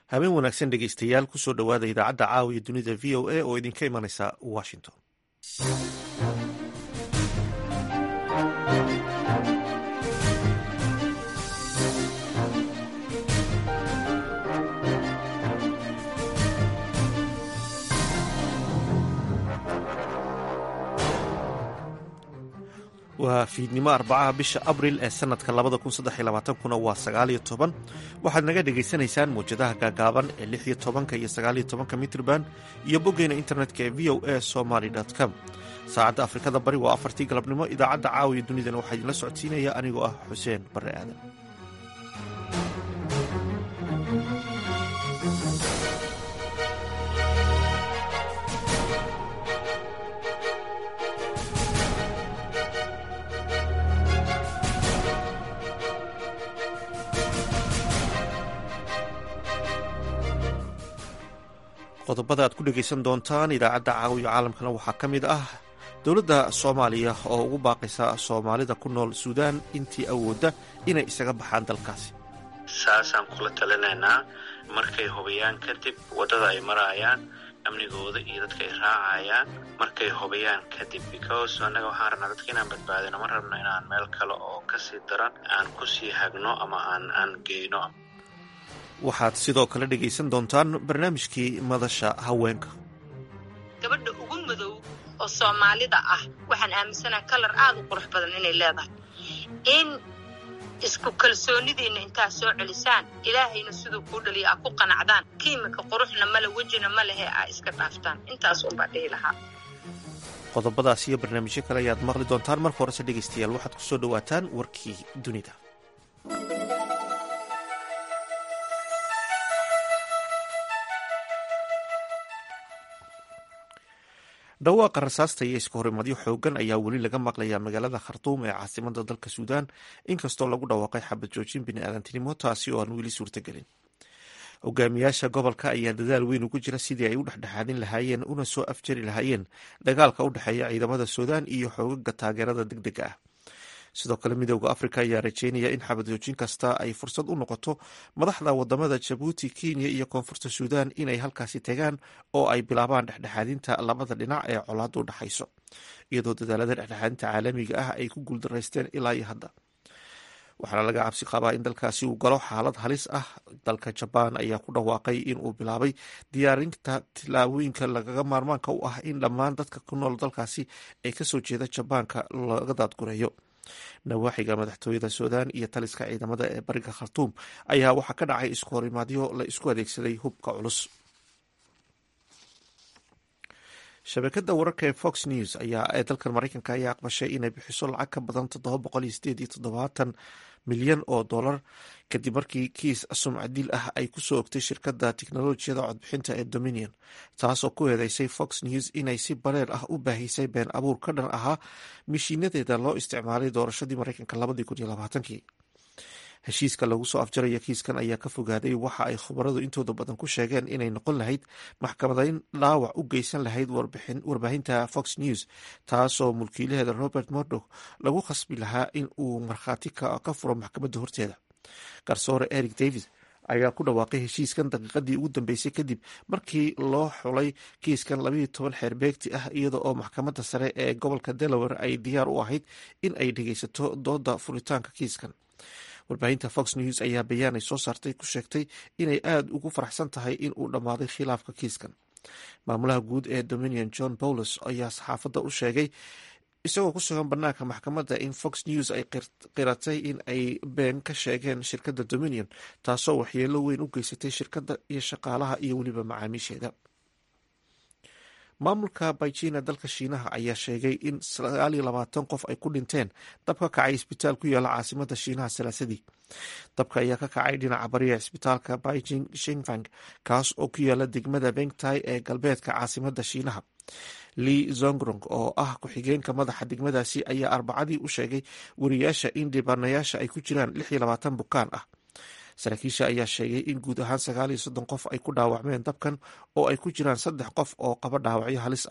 habeen wanaagsan dhegeystayaal kusoo dhowaada idaacadda caawiya dunida v o a oo idinka imanaysa washington waa fiidnimo arbacaha bisha abril ee sanadka labada kun saddex iyo labaatankuna waa sagaaliyo toban waxaad naga dhagaysanaysaan mawjadaha gaagaaban ee lix iyo tobanka iyo sagaaliyo tobanka mitrban iyo boggeena internetka ee v o a somaly com saacadda afrikada bari waa afartii galabnimo idaacadda caawiya dunidana waxaa idinla socodsiinaya anigoo ah xuseen barre aadan qodobada aad ku dhegaysan doontaan idaacadda caawiya caalamkana waxaa ka mid ah dowladda soomaaliya oo ugu baaqaysa soomaalida ku nool suudaan intii awoodda inay isaga baxaan dalkaasi saasaan kula talinaynaa markay hubiyaan kadib waddada ay maraayaan amnigooda iyo dadka ay raacayaan markay hubiyaan kadib because annaga waxaan rabnaa dadka inaan badbaadino ma rabno inaan meel kale oo kasii daran aan kusii hagno ama aan aan geyno waxaad sidoo kale dhegaysan doontaan barnaamijkii madasha haweenka gabadha ugu madow oo soomaalida ah waxaan aaminsanaha kalar aada u qurux badan inay leedahay in isku kalsoonidiinna intaad soo celisaan ilaahayna siduu kuu dhaliya aa ku qanacdaan kiimika quruxna male wejina ma lehe aa iska dhaaftaan intaas unbaa dhihi lahaa qodobadaas iyo barnaamijyo kale ayaad maqli doontaan marka horese dhegaystayaal waxaad kusoo dhowaataan warkii dunida dhawaaqa rasaasta iyo iska horimadyo xoogan ayaa weli laga maqlayaa magaalada khartuum ee caasimada dalka suudaan inkastoo lagu dhawaaqay xabad joojin bini-aadantinimo taasi oo aan weli suurtagelin hogaamiyaasha gobolka ayaa dadaal weyn ugu jira sidii ay u dhexdhexaadin lahaayeen una soo afjari lahaayeen dagaalka u dhexeeya ciidamada suudaan iyo xoogaga taageerada deg dega ah sidoo kale midooda afrika ayaa rajeynaya in xabadjoojin kasta ay fursad u noqoto madaxda wadamada jabuuti kenya iyo koonfurta suudaan inay halkaasi tagaan oo ay bilaabaan dhexdhexaadinta labada dhinac ee colaada u dhexayso iyadoo dadaalada dhexdhexaadinta caalamiga ah ay ku guuldaraysteen ilaa iyo hadda waxaana laga cabsi qabaa in dalkaasi uu galo xaalad halis ah dalka jabaan ayaa ku dhawaaqay in uu bilaabay diyaarinta tilaabooyinka lagaga maarmaanka u ah in dhammaan dadka ku nool dalkaasi ee kasoo jeeda jabaanka laga daadgureeyo nawaaxiga madaxtooyada suudaan iyo taliska ciidamada ee bariga khartuum ayaa waxaa ka dhacay isku horimaadyo la isku adeegsaday hubka culus shabakada wararka ee fox news ayaa ee dalkan mareykanka ayaa aqbashay inay bixiso lacag ka badan toddoba boqol iyo sideed iyo toddobaatan milyan oo dollar kadib markii kiis sumcadil ah ay kusoo ogtay shirkadda tiknolojiyada codbixinta ee dominion taasoo ku eedeysay fox news inay si bareer ah u baahisay been abuur ka dhan ahaa mishiinadeeda loo isticmaalay doorashadii mareykanka labadii kun iyo labaatankii heshiiska lagu soo afjaraya kiiskan ayaa ka fogaaday waxa ay khubaradu intooda badan ku sheegeen inay noqon lahayd maxkamadayn dhaawac u geysan lahayd warbaahinta fox news taasoo mulkiilaheeda robert murdoch lagu khasbi lahaa in uu markhaati ka furo maxkamadda horteeda garsoore eric davis ayaa ku dhawaaqay heshiiskan daqiiqadii ugu dambeysay kadib markii loo xulay kiiskan labayo toban xeer beegti ah iyada oo maxkamadda sare ee gobolka delaware ay diyaar u ahayd in ay dhegeysato dooda furitaanka kiiskan warbaahinta fox news ayaa bayaan ay soo saartay ku sheegtay inay aada ugu faraxsan tahay in uu dhammaaday khilaafka kiiskan maamulaha guud ee dominion john bowles ayaa saxaafadda u sheegay isagoo ku sugan banaanka maxkamadda in fox news ay qiratay in ay been ka sheegeen shirkadda dominion taasoo waxyeelo weyn u geysatay shirkadda iyo shaqaalaha iyo weliba macaamiisheeda maamulka baijina dalka shiinaha ayaa sheegay in sagaal iyo labaatan qof ay ku dhinteen dab ka kacay isbitaal ku yaala caasimada shiinaha salaasadii dabka ayaa ka kacay dhinaca bariya isbitaalka beijing shinfang kaas oo ku yaala degmada bengtai ee galbeedka caasimada shiinaha li zongrong oo ah ku-xigeenka madaxa degmadaasi ayaa arbacadii u sheegay wariyaasha in dhibaanayaasha ay ku jiraan lix iyo labaatan bukaan ah saraakiisha ayaa sheegay in guud ahaan sagaal iyo soddon qof ay ku dhaawacmeen dabkan oo ay ku jiraan saddex qof oo qaba dhaawacyo halis ah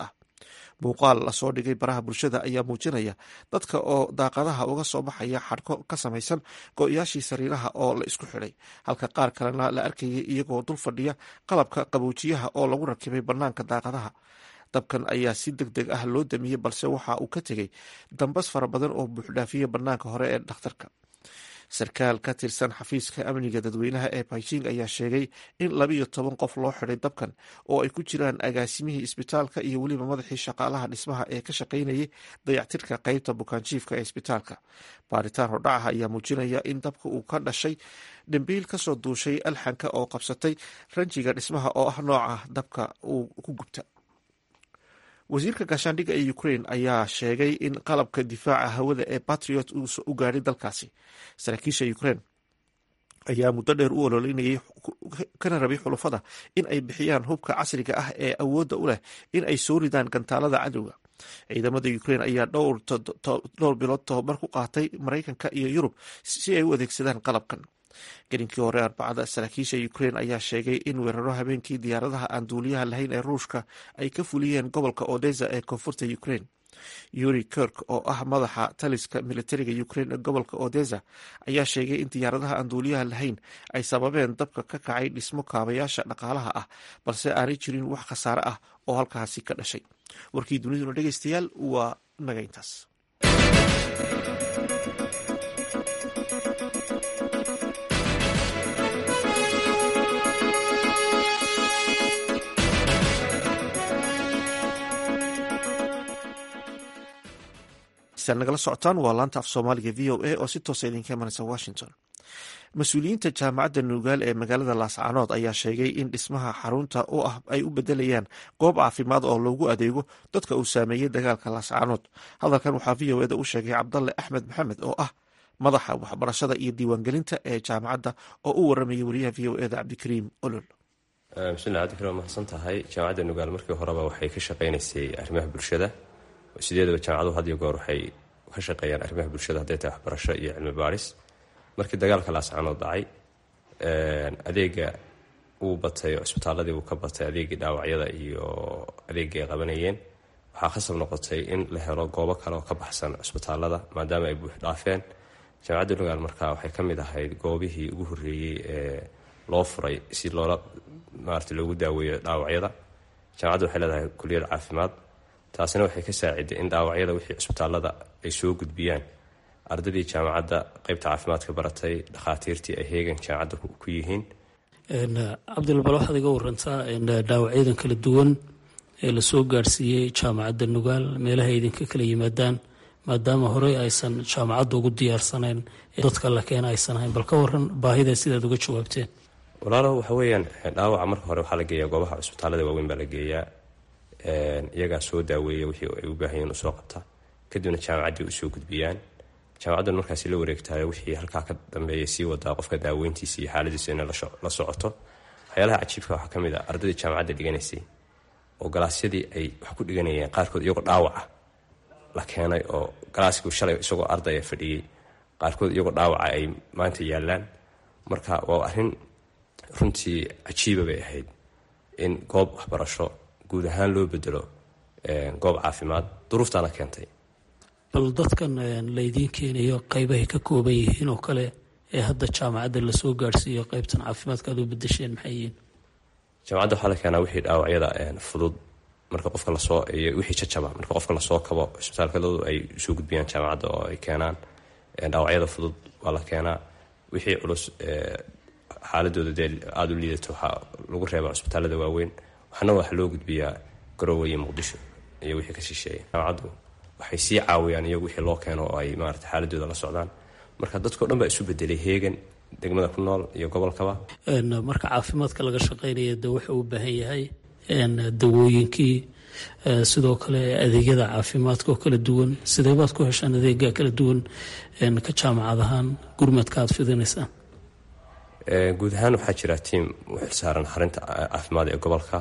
muuqaal lasoo dhigay baraha bulshada ayaa muujinaya dadka oo daaqadaha uga soo baxaya xadhko ka samaysan go-yaashii sariiraha oo la isku xidhay halka qaar kalena la arkayay iyagoo dul fadhiya qalabka qaboojiyaha oo lagu rakibay bannaanka daaqadaha dabkan ayaa si deg deg ah loo damiyey balse waxa uu ka tegey dambas fara badan oo buuxdhaafiya bannaanka hore ee dhakhtarka sarkaal ka tirsan xafiiska amniga dadweynaha ee beijing ayaa sheegay in labiiyo toban qof loo xiday dabkan oo ay ku jiraan agaasimihii isbitaalka iyo weliba madaxii shaqaalaha dhismaha ee ka shaqaynayay dayactirka qeybta bukaanjiifka ee isbitaalka baaritaan hordhacaha ayaa muujinaya in dabka uu ka dhashay dhambiil kasoo duushay alxanka oo qabsatay ranjiga dhismaha oo ah nooca dabka uu ku gubta wasiirka gaashaandhigga ee ukraine ayaa sheegay in qalabka difaaca hawada ee batriot u gaadhay dalkaasi saraakiisha ukraine ayaa muddo dheer u ololeynayay kana rabay xulufada in ay bixiyaan hubka casriga ah ee awoodda u leh in ay soo ridaan gantaalada cadowga ciidamada ukraine ayaa dhowr bilood tobabar ku qaatay maraykanka iyo yurub si ay u adeegsadaan qalabkan gelinkii hore arbacada saraakiisha ukraine ayaa sheegay in weeraro habeenkii diyaaradaha aan duuliyaha lahayn ee ruushka ay ka fuliyeen gobolka odesa ee koonfurta ukraine yuri kirk oo ah madaxa taliska militariga ukraine ee gobolka odesa ayaa sheegay in diyaaradaha aan duuliyaha lahayn ay sababeen dabka ka kacay dhismo kaabayaasha dhaqaalaha ah balse aanay jirin wax khasaare ah oo halkaasi ka dhashay warkii duniduna dhegeystayaal waa naga intaas nagala socotaan waa laanta af soomaaliga v o a oo si toosa idinka imanaysa washington mas-uuliyiinta jaamacadda nuugaal ee magaalada laascaanood ayaa sheegay in dhismaha xarunta u ah ay u bedelayaan goob caafimaad oo loogu adeego dadka uu saameeyey dagaalka laascaanood hadalkan waxaa v o eda u sheegay cabdalle axmed maxamed oo ah madaxa waxbarashada iyo diiwaangelinta ee jaamacadda oo u waramayay wariyaha v o eda cabdikariim olol bismillah cabdikariim waa mahadsan tahay jaamacadda nuugaal markii horeba waxay ka shaqaynaysay arrimaha bulshada sideedaba jaamacaduhu had iyo goor waxay ka shaqeeyaan arrimaha bulshada hadday tahay waxbarasho iyo cilmi baaris markii dagaalka laascaanood dhacay adeega uu batay cisbitaaladii uu ka batay adeegii dhaawacyada iyo adeegii ay qabanayeen waxaa khasab noqotay in la helo goobo kale oo ka baxsan cisbitaalada maadaama ay buux dhaafeen jaamacadda nugaal markaa waxay ka mid ahayd goobihii ugu horreeyey ee loo furay si loola maarata loogu daaweeyo dhaawacyada jaamacadda waxay leedahay kuliyad caafimaad taasina waxay ka saaciday in dhaawacyada wixii cisbitaalada ay soo gudbiyaan ardaydii jaamacadda qeybta caafimaadka baratay dhakhaatiirtii ay heegan jaamacadda ku yihiin cabdilbal waxaad iga warantaa dhaawacyadan kala duwan ee lasoo gaadhsiiyey jaamacadda nugaal meelaha idinka kala yimaadaan maadaama horey aysan jaamacadda ugu diyaarsanayn dadka la keena aysan ahayn bal ka waran baahida sidaad uga jawaabteen walaalo waxa weeyaan dhaawaca marka hore waxaa la geeyaa goobaha cisbitaalada waaweyn baa la geeyaa iyagaa soo daaweeya wixii ay u baahan yihin usoo qabta kadibna jaamacaddii usoo gudbiyaan jaamacaddan markaasi la wareegtayo wixii halkaa ka dambeeya sii wadaa qofka daaweyntiisa iyo xaaladiisa inay la socoto waxyaalaha cajiibka waxaa ka mid a ardaydii jaamacadda dhiganaysay oo galaasyadii ay wax ku dhiganayeen qaarkood iyagoo dhaawaca la keenay oo galaaskii shalay isagoo ardaya fadhiyey qaarkood iyagoo dhaawaca ay maanta yaallaan marka waa arrin runtii cajiiba bay ahayd in goob waxbarasho guud ahaan loo bedelo goob caafimaad duruuftaana keentay bal dadkan laydiin keenayo qaybahay ka kooban yihiin oo kale ee hadda jaamacadda lasoo gaadhsiiyo qaybtan caafimaadka aad u bedesheen maxay yihiin jaamacadda waxaa la keenaa wixii dhaawacyada fudud marka qofka lasoo wixii jajaba marka qofka lasoo kabo cisbitaalkadoodu ay soo gudbiyaan jaamacadda oo ay keenaan dhaawacyada fudud waa la keenaa wixii culus xaaladooda dee aada u liidato waxaa lagu reebaa cisbitaalada waaweyn waxna waxa loo gudbiyaa garowe iyo muqdisho iyo wixii ka shisheeya jaamacaddu waxay sii caawiyaan iyagu wixii loo keeno oo ay maarata xaaladooda la socdaan marka dadkao dhan baa isu bedelay heegan degmada ku nool iyo gobolkaba marka caafimaadka laga shaqeynaya de wuxuu u baahan yahay dawooyinkii sidoo kale adeegyada caafimaadka oo kala duwan sidee baad ku heshaan adeega kala duwan ka jaamacad ahaan gurmadka aad fidinaysaan guud ahaan waxaa jira tiam u xilsaaran xarinta caafimaad ee gobolka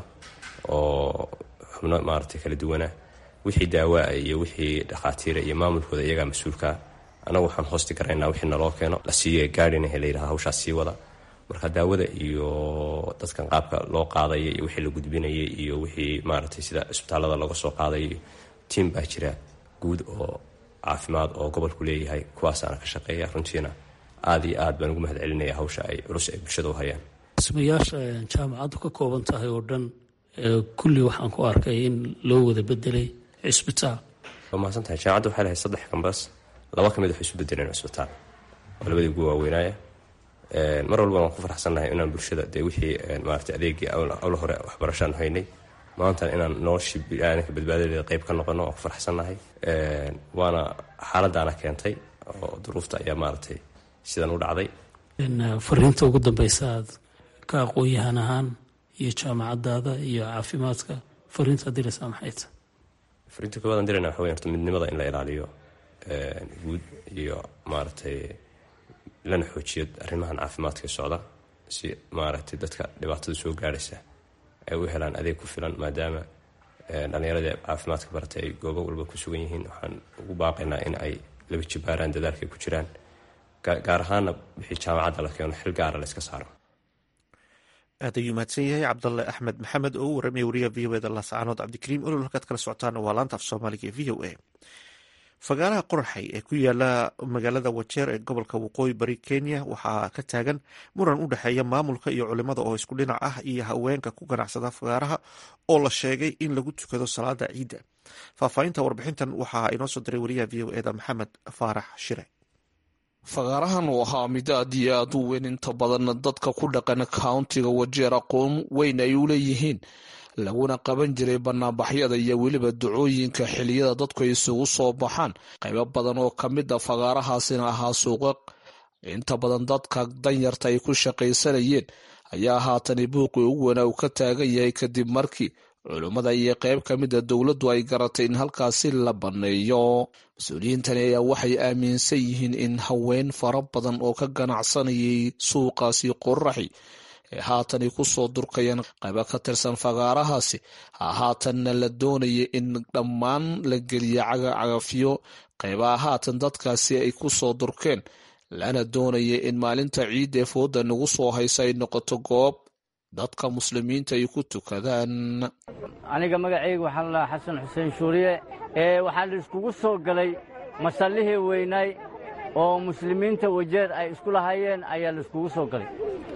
oo xubno maaragtay kala duwana wixii daawaa iyo wixii dhakhaatiira iyo maamulkooda iyagaa mas-uulkaa annagu waxaan hoosti garaynaa wixii naloo keeno la siiye gaadhinahe layidhaha hawshaas sii wada marka daawada iyo dadkan qaabka loo qaadaya iyo wixii la gudbinayay iyo wixii maaragtay sida isbitaalada laga soo qaadayo tiim baa jira guud oo caafimaad oo gobolku leeyahay kuwaasaana ka shaqeeya runtiina aada iyo aad baan ugu mahad celinaya hawsha ay culus ay bulshada u hayaan dhismayaasha jaamacaddu ka kooban tahay oo dhan kulli waxaan ku arkay in loo wada bedelay cisbitaal waa mahadsan tahay jaamacadda waxay lahayd saddex kambas laba ka mid waxay isu bedeleen cisbitaal oo labadii ugu waaweynaaya mar walba waan ku faraxsannahay inaan bulshada dee wixii maarata adeegii awla hore waxbarashaan haynay maantana inaan noloshii biniaadanka badbaadadeeda qayb ka noqono waan ku faraxsannahay waana xaaladaana keentay oo duruufta ayaa maaragtay sidan u dhacday fariinta ugu dambeysa aad ka aqoon-yahan ahaan iyo jaamacadaada iyo caafimaadka fariinta diraysaa maxay tahay fariinta koowaadaan dirayna waxa wey horta midnimada in la ilaaliyo guud iyo maaragtay lana xoojiyo arrimahan caafimaadka socda si maaragtay dadka dhibaatada soo gaadhaysa ay u helaan adeeg ku filan maadaama dhallinyaradii caafimaadka baratay ay goobo walba ku sugan yihiin waxaan ugu baaqaynaa in ay laba jibaaraan dadaalkay ku jiraan gaar ahaana wixii jaamacadda la keeno xil gaara la iska saaro aad ayuu mahadsan yahay cabdalle axmed maxamed oo u waramaya wariyaha v o eda laascaanood cabdikariim olol halkaad kala socotaana waa laanta af soomaaliga ee v o a fagaaraha qoraxay ee ku yaala magaalada wajeer ee gobolka waqooyi bari kenya waxaa ka taagan muran u dhexeeya maamulka iyo culimada oo isku dhinac ah iyo haweenka ku ganacsada fagaaraha oo la sheegay in lagu tukado salaada ciidda faahfaahinta warbixintan waxaa inoo soo diray wariyaha v o eda maxamed faarax shire fagaarahan uu ahaa mid aad iyo aad u weyn inta badan dadka ku dhaqan countiga wajeer aqoon weyn ay u leeyihiin laguna qaban jiray banaanbaxyada iyo weliba ducooyinka xiliyada dadku ay isugu soo baxaan qaybo badan oo ka mid a fagaarahaasina ahaa suuqa inta badan dadka danyarta ay ku shaqaysanayeen ayaa haatani buuqii ugu weynaa uu ka taagan yahay kadib markii culummada iyo qayb ka mid a dowladdu ay garatay in halkaasi la banneeyo mas-uuliyiintani ayaa waxay aaminsan yihiin in haween fara badan oo ka ganacsanayay suuqaasi qoraxi ee haatani ku soo durkayaan qaybo ka tirsan fagaarahaasi haatanna la doonaya in dhammaan la geliya cagacagafyo qaybaha haatan dadkaasi ay ku soo durkeen lana doonaya in maalinta ciidda ee fooda nagu soo haysa ay noqoto goob dadka muslimiinta ay ku tukadaan aniga magacayga waxaa la dhahaa xasan xuseen shuuriye ee waxaa la iskugu soo galay masallihii weynaay oo muslimiinta wajeer ay isku lahaayeen ayaa la iskugu soo galay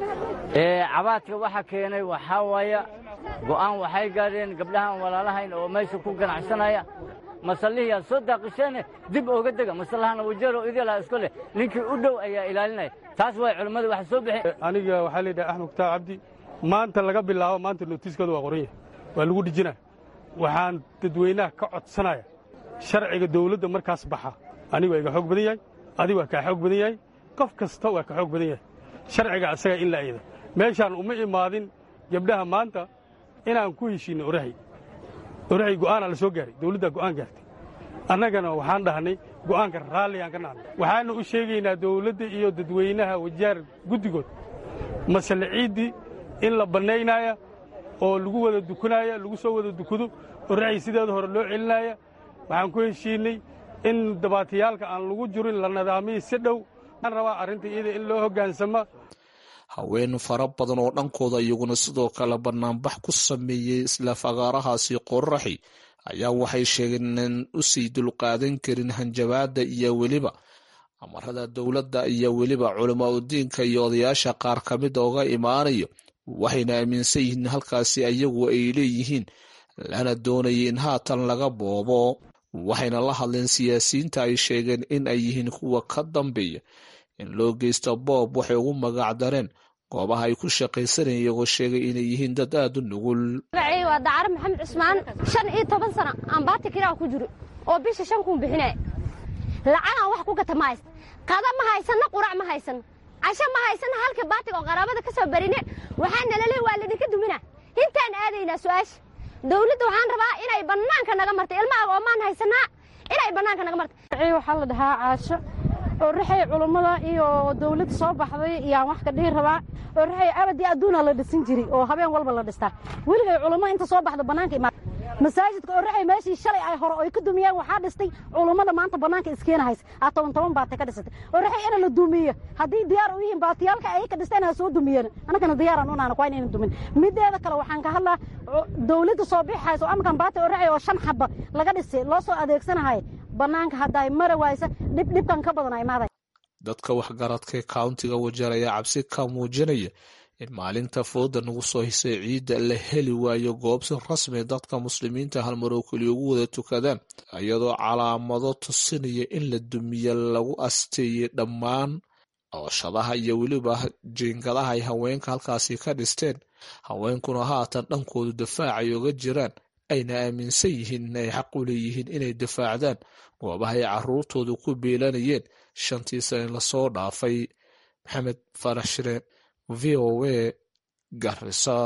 cabaadka waxa keenay waxaa waaya go'aan waxay gaadheen gabdhahan walaalahayn oo meesha ku ganacsanaya masallihiyaa soo daaqisheene dib ooga dega masallahana wajeeroo idilaa isku leh ninkii u dhow ayaa ilaalinaya taas way culimmadu waxa soo bixi aniga waxaa la yidhaha axmed kutaab cabdi maanta laga bilaabo maanta nootiiskooda waa qoran yahay waa lagu dhijinaya waxaan dadweynaha ka codsanaya sharciga dawladda markaas baxa anigu waa iga xoog badan yahay adigu waa kaa xoog badan yahay qof kasta waa ka xoog badan yahay sharciga asaga in la ayda meeshaan uma imaadin gabdhaha maanta inaan ku heshiinno orahay orahay go'aanaa la soo gaaray dawladdaa go'aan gaartay annagana waxaan dhahnay go'aanka raalligaan ka nahnay waxaana u sheegaynaa dawladda iyo dadweynaha wajaar guddigood masale ciiddii in la bannaynaya oo lagu wada dukanaya lagu soo wada dukado orahay sideeda hore loo celinaya waxaan ku heshiinnay in dabaatiyaalka aan lagu jirin la nidaamiyey si dhow waxaan rabaa arrinta iyada in loo hoggaansama haween fara badan oo dhankooda iyaguna sidoo kale bannaanbax ku sameeyey isla fagaarahaasi qoraxi ayaa waxay sheegeen inaan u sii dulqaadan karin hanjabaadda iyo weliba amarada dowladda iyo weliba culamaa udiinka iyo odayaasha qaar ka mida oga imaanayo waxayna aaminsan yihiin halkaasi ayagu ay leeyihiin lana doonayay in haatan laga boobo waxayna la hadleen siyaasiyiinta ay sheegeen in ay yihiin kuwa ka dambeeya in loo geysto boob waxay ugu magac dareen goobaha ay ku shaqaysanayeen iyagoo sheegay inay yihiin dad aad u nugul magacayga waa dacare maxamed cusmaan shan iyo toban sano aan baati kiraa ku jiro oo bisha shan kuun bixinaya lacagaan wax ku gata ma haysta qada ma haysanna qurac ma haysanno casho ma haysanna halka baatiga oo qaraabada ka soo barine waxaa nalale waa ladinka dumina intaan aadaynaa su'aasha dawladda waxaan rabaa inay bannaanka naga marta ilmahaaga oomaan haysanaa inay bannaanka naga marta waxaa la dhahaa caasho oo raxay culummada iyo dawladda soo baxday iyaan wax ka dhihi rabaa oo raxay abadii adduuna la dhisin jiray oo habeen walba la dhistaa weligay culummo inta soo baxda bannaanka imaad masaajidka oraxay meeshii shalay ay hore oy ka dumiyeen waxaa dhistay culummada maanta bannaanka iskeenahaysa aa toban toban baatay ka dhisatay oraxay ina la dumiyo haddii diyaar u yihiin baatiyaalka ay ka dhisteen ha soo dumiyeen annagana diyaaraan unaana waa inayna dumin mideeda kale waxaan ka hadlaa dawladda soo bixayso amakan baati oraxay oo shan xaba laga dhisay loo soo adeegsanahay bannaanka haddaay mara waaysa dhib dhibkan ka badan ay maaday dadka waxgaradka kauntiga wajeer ayaa cabsi ka muujinaya in maalinta fooda nagu soo hisay ciidda la heli waayo goob si rasmi dadka muslimiinta halmaroo keliya ugu wada tukadaan iyadoo calaamado tusinaya in la dumiye lagu asteeyey dhammaan cooshadaha iyo weliba jiingadaha ay haweenka halkaasi ka dhisteen haweenkuna haatan dhankoodu dafaacay oga jiraan ayna aaminsan yihiin inay xaq u leeyihiin inay difaacdaan goobaha ay caruurtoodu ku biilanayeen shantii sane lasoo dhaafay maxamed farax shire v o a garisa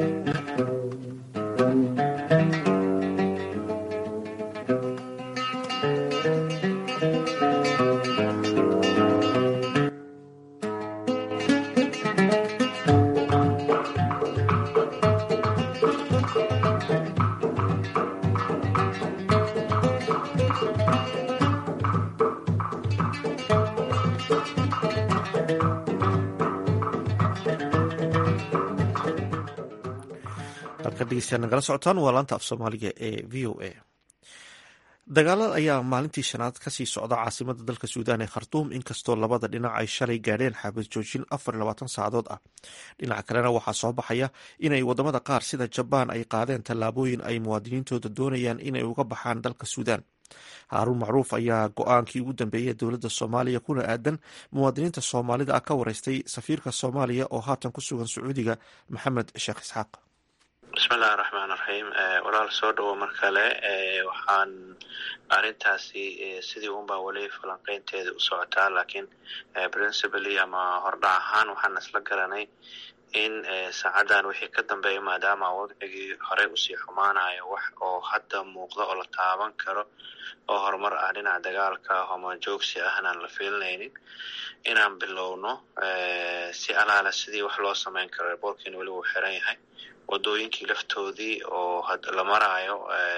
nagala socotaan waa laanta af soomaaliga ee v o a dagaalada ayaa maalintii shanaad kasii socda caasimada dalka suudaan ee khartuum inkastoo labada dhinac ay shalay gaadheen xabad joojin afar iyo labaatan saacadood ah dhinaca kalena waxaa soo baxaya inay wadamada qaar sida jabaan ay qaadeen tallaabooyin ay muwaadiniintooda doonayaan inay uga baxaan dalka suudaan haaruun macruuf ayaa go-aankii ugu dambeeyay dowladda soomaaliya kuna aadan muwaadiniinta soomaalida ah ka wareystay safiirka soomaaliya oo haatan ku sugan sacuudiga maxamed sheekh isxaaq bismillahi raxmaan raxiim walaal soo dhawo mar kale waxaan arrintaasi sidii unbaa weli falanqeynteeda u socotaa laakiin principally ama hordhac ahaan waxaan isla garanay in saacadan wixii ka dambeeya maadaama wadcigii horey usii xumaanayo wax oo hadda muuqda oo la taaban karo oo horumar ah dhinaca dagaalka homa joogsi ahnaan la fiilinaynin inaan bilowno si alaala sidii wax loo samayn karo rebortkiina weli wuu xiran yahay wadooyinkii laftoodii oo la maraayo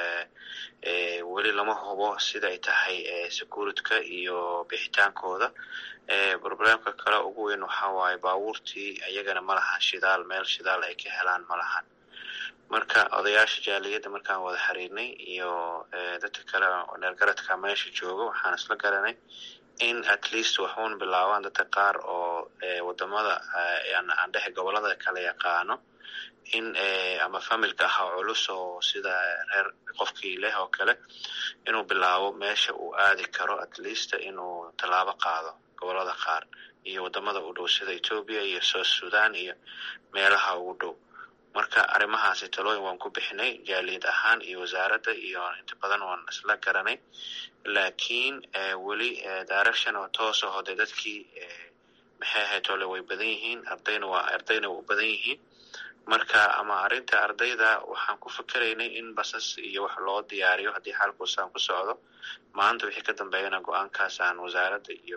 weli lama hubo sida ay tahay securityka iyo bixitaankooda problemka kale ugu weyn waxaa waaye baabuurtii iyagana ma lahan shidaal meel shidaal ay ka helaan ma lahan marka odayaasha jaaliyadda markaan wada xiriirnay iyo dadka kale neergaradka meesha jooga waxaan isla garanay in at least waxuun bilaabaan dadka qaar oo wadamada aan dhehe gobolada kala yaqaano in ama familka ahaa culus oo sida reer qofkii leh oo kale inuu bilaabo meesha uu aadi karo at least inuu tallaabo qaado gobolada qaar iyo wadamada u dhow sida ethoobia iyo south sudan iyo meelaha ugu dhow marka arrimahaasi talooyin waan ku bixinay jaaliyad ahaan iyo wasaaradda iyo inta badan waan isla garanay laakiin weli direction oo toos aho dee dadkii maxay ahayd ole way badan yihiin ardayna waa ardayna waa u badan yihiin marka ama arrinta ardayda waxaan ku fikeraynay in basas iyo wax loo diyaariyo haddii xaalkuusaan ku socdo maanta wixii ka dambeeyana go-aankaas aan wasaaradda iyo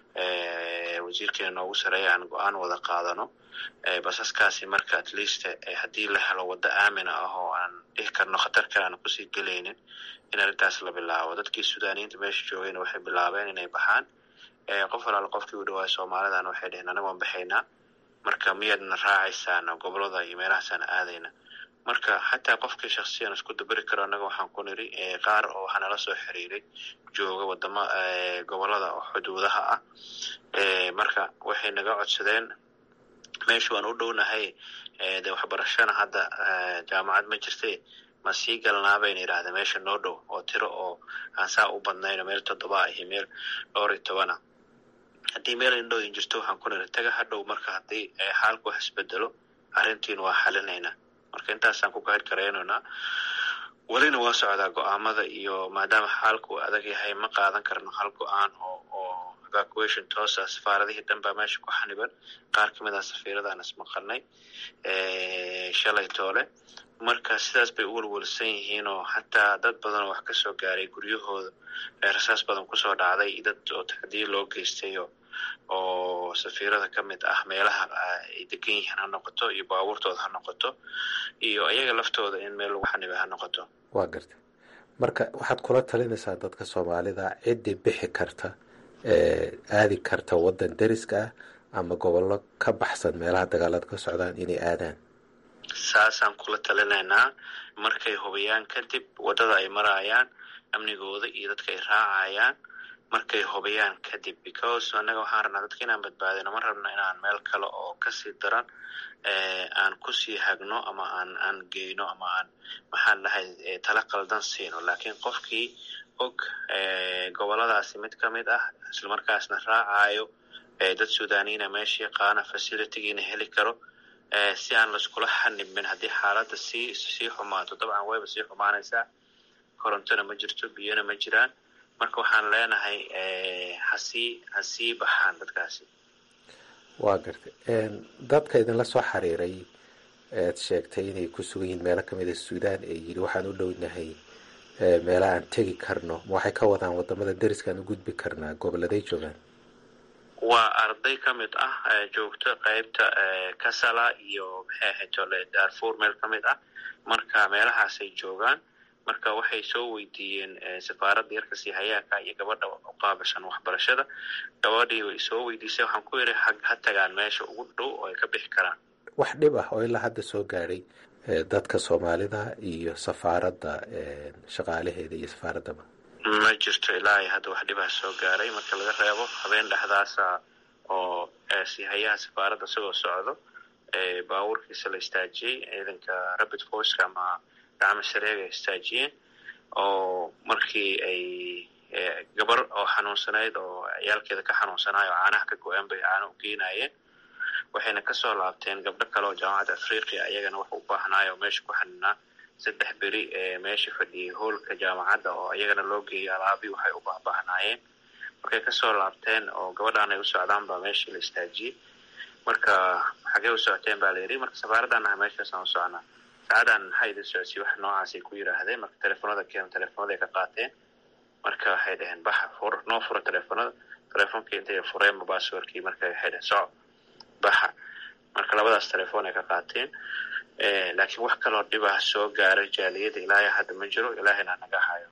wasiirkeena noogu sareeya aan go-aan wada qaadano basaskaasi marka at least haddii la helo waddo aamina ah oo aan dhihi karno khatar kale aan kusii gelaynin in arrintaas la bilaabo dadkii sudaaniyiinta meesha joogayna waxay bilaabeen inay baxaan qof alaal qofkii u dhawaay soomaalidan waxay dheheen anaga waan baxaynaa marka miyaadna raacaysaan gobolada iyo meelahaasaan aadayna marka xataa qofkii shaksiyan isku daberi karo annaga waxaan ku niri qaar oo waxaa nala soo xiriiray jooga wadama gobolada oo xuduudaha ah marka waxay naga codsadeen meesha waan u dhownahay de waxbarashana hadda jaamacad ma jirte ma sii galnaa bayna yidhahda meesha noo dhow oo tiro oo aan saa u badnayno meel toddoba ah iyo meel dhowr iyo tobana haddii meel indhooyin jirto waxaan ku niri taga hadhow marka haddii xaalku wax isbedelo arrintiin waa xalinaynaa marka intaasaan ku kahir karaynaynaa welina waa socdaa go-aamada iyo maadaama xaalku adag yahay ma qaadan karno hal go-aan oo oo evacuation toosa safaaradihii dhan baa meesha ku xaniban qaar ka mid ah safiiradaan ismaqalnay shalay toole marka sidaas bay u welwelsan yihiin oo xataa dad badan oo wax ka soo gaaray guryahooda rasaas badan kusoo dhacday dad oo tacdiir loo geystay oo oo safiirada ka mid ah meelaha ay degan yihiin ha noqoto iyo baabuurtooda ha noqoto iyo iyaga laftooda in meel lagu xanibay ha noqoto waa garta marka waxaad kula talinaysaa dadka soomaalida ciddii bixi karta aadi karta waddan deriska ah ama gobollo ka baxsan meelaha dagaalada ka socdaan inay aadaan saasaan kula talinaynaa markay hubiyaan kadib waddada ay marayaan amnigooda iyo dadka ay raacayaan markay hubiyaan kadib because annaga waxaan rabnaa dadka inaan badbaadino ma rabno inaan meel kale oo kasii daran aan kusii hagno ama aan aan geyno ama aan maxaan dhahay tala qaldan siino laakiin qofkii og goboladaasi mid ka mid ah islamarkaasna raacayo dad sudanina meesha yaqaana facilitygiina heli karo si aan laiskula xanibin haddii xaaladda sii sii xumaato dabcan wayba sii xumaanaysaa korontona ma jirto biyona ma jiraan marka waxaan leenahay hasii hasii baxaan dadkaasi waa gartay dadka idinla soo xiriiray ead sheegtay inay ku sugan yihiin meelo kamid a suudaan ee yidhi waxaan u dhownahay meela aan tegi karno ma waxay ka wadaan wadamada deriskaan u gudbi karnaa goboladay joogaan waa arday ka mid ah joogto qeybta kasala iyo maxay ahayd ole darfur meel ka mid ah marka meelahaasay joogaan marka waxay soo weydiiyeen safaaradda yarka siihayaaka iyo gabadha u qaabilsan waxbarashada gabadhii way soo weydiisay waxaan ku yidhi ha tagaan meesha ugu dhow oo ay ka bixi karaan wax dhib ah oo ilaa hadda soo gaadhay dadka soomaalida iyo safaaradda shaqaalaheeda iyo safaaraddaba ma jirto ilaa iyo hadda wax dhibah soo gaaray marka laga reebo habeen dhexdaasa oo siihayaha safaaradda isagoo socdo baabuurkiisa la istaajiyey ciidanka rabid forceka ama gacmo shareega ay istaajiyeen oo markii ay gabar oo xanuunsanayd oo ciyaalkeeda ka xanuunsanayo oo caanaha ka go-een bay caano u geenayeen waxayna kasoo laabteen gabdho kale oo jaamacadda afriqiya iyagana wax u baahnaayo oo meesha ku xaninaa saddex beri ee meesha fadhiyay hoolka jaamacadda oo iyagana loo geeyay alaabi waxay u baahbaahnaayeen markay kasoo laabteen oo gabadhaan ay u socdaan baa meeshii la istaajiyey marka xagee u socoteen baa la yidhi marka safaaraddan aha meeshaasaan u socnaa saacadan maxaa idin socodsiy wax noocaasay ku yidhaahdeen marka telefoonada keen telefoonada ka qaateen marka waxay dhaheen baxa fur noo fura telefoonada telefonkii intay fureenba basswordkii marka waxay dhaheen soco baxa marka labadaas telefoon ay ka qaateen laakiin wax kaloo dhibah soo gaaray jaaliyada ilaahay hadda ma jiro ilaahayna naga hayo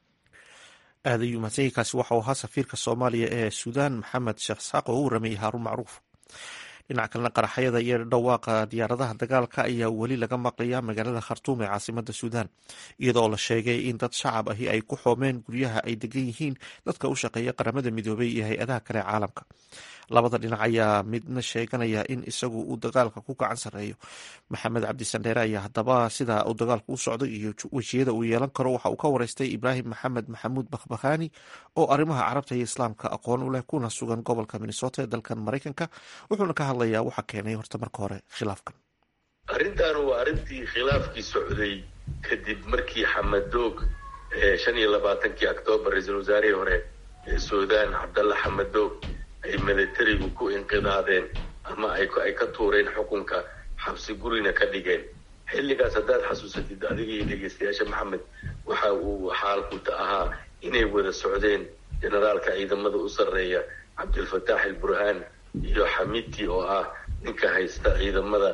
aad ayuu mahadsanyainkaasi waxau ahaa safiirka soomaaliya ee suudaan maxamed sheekh saaq oo u waramayay haaruun macruuf dhinaca kalena qaraxyada iyo dhawaaqa diyaaradaha dagaalka ayaa weli laga maqlayaa magaalada khartuum ee caasimada suudaan iyadoo la sheegay in dad shacab ahi ay ku xoomeen guryaha ay degan yihiin dadka u shaqeeya qaramada midoobay iyo hay-adaha kale ee caalamka labada dhinac ayaa midna sheeganaya in isagu uu dagaalka ku gacan sareeyo maxamed cabdi sandheere ayaa haddaba sida uu dagaalku u socdo iyo wejiyada uu yeelan karo waxa uu ka wareystay ibraahim maxamed maxamuud bakhbakhani oo arrimaha carabta iyo islaamka aqoon u leh kuna sugan gobolka minnesota ee dalkan maraykanka wuxuuna ka hadlayaa waxa keenay horta marka hore khilaafkan arrintan waa arrintii khilaafkii socday kadib markii xamadoog shan iyo labaatankii octoobar ra-iisul wasaarihii hore ee suudaan cabdalla xamadoog ay milatarigu ku inqidaadeen ama ay ka tuureen xukunka xabsi gurina ka dhigeen xilligaas haddaad xasuusatid adiga iyo dhegeystayaasha maxamed waxa uu xaalku ahaa inay wada socdeen generaalka ciidamada u sarreeya cabdilfataax alburhaan iyo xamiti oo ah ninka haysta ciidamada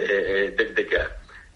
deg deg ah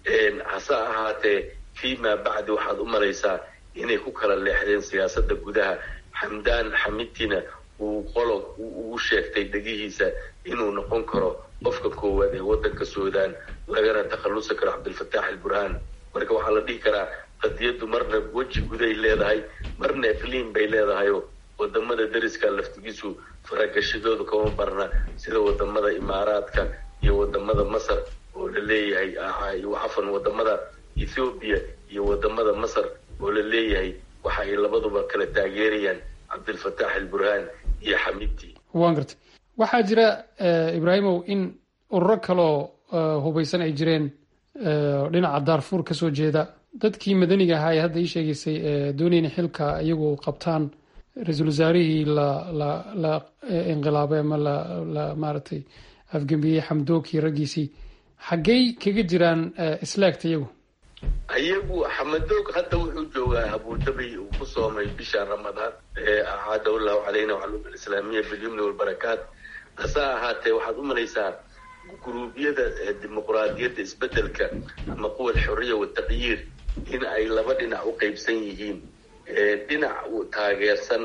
hase ahaatee fiima bacdi waxaad u malaysaa inay ku kala leexdeen siyaasadda gudaha xamdaan xamitina uu qolo ugu sheegtay dhegihiisa inuu noqon karo qofka koowaad ee waddanka suudaan lagana takhallusi karo cabdilfataax alburhaan marka waxaa la dhihi karaa qadiyaddu marna weji guday leedahay marna iqliim bay leedahayoo wadamada deriska laftigiisu faragashadooda kama barna sida wadamada imaaraadka iyo wadamada masar oo la leeyahay cafan wadamada ethoobiya iyo wadamada masar oo la leeyahay waxa ay labaduba kala taageerayaan cabdilfataax alburhaan iyo xamidti waan gartay waxaa jira ibraahimow in ururo kaloo hubaysan ay jireen dhinaca daarfuur kasoo jeeda dadkii madaniga ahaa ee hadda ii sheegaysay doonayna xilka iyagu qabtaan ra-iisul wasaarihii la la la inqilaabay ama la la maaragtay afgembiyey xamdookii raggiisii xaggey kaga jiraan islaagta iyagu ayagu xamadoog hadda wuxuu joogaa abudabi uu ku soomay bisha ramadaan acaadahu llahu calayna wacalum alislaamiya bilyumni walbarakaat hase ahaatee waxaad u malaysaa guruubyada dimuqraadiyadda isbedelka ama quwa alxuriya wataqyiir in ay laba dhinac u qeybsan yihiin dhinac taageersan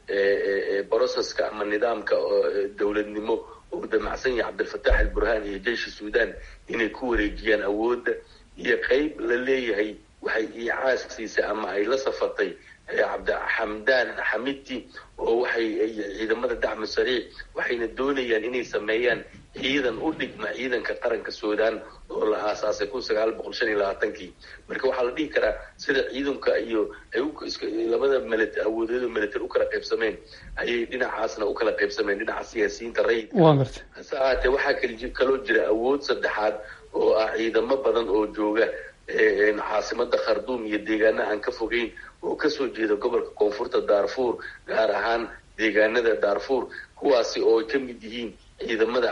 broceska ama nidaamka dowladnimo oo damacsan yahay cabdilfataax alburhaan iyo jeyshi suudan inay ku wareejiyaan awoodda iyo qeyb la leeyahay waxay iicaaskiisa ama ay la safatay cabdixamdaan xamiti oo waxay ciidamada dacmu sariic waxayna doonayaan inay sameeyaan ciidan u dhigma ciidanka qaranka suudan oo la aasaasay kun sagaal boqol shan iyo labaatankii marka waxaa la dhihi karaa sida ciidanka iyo ay labada mili awoodeedo military u kala qaybsameen ayay dhinacaasna u kala qaybsameen dhinaca siyaasiyiinta rayid hase ahaatee waxaa kaloo jira awood saddexaad oo ah ciidamo badan oo jooga caasimada kharduum iyo deegaana aan ka fogeyn oo kasoo jeeda gobolka koonfurta darfur gaar ahaan deegaanada darfur kuwaasi oo ay ka mid yihiin ciidamada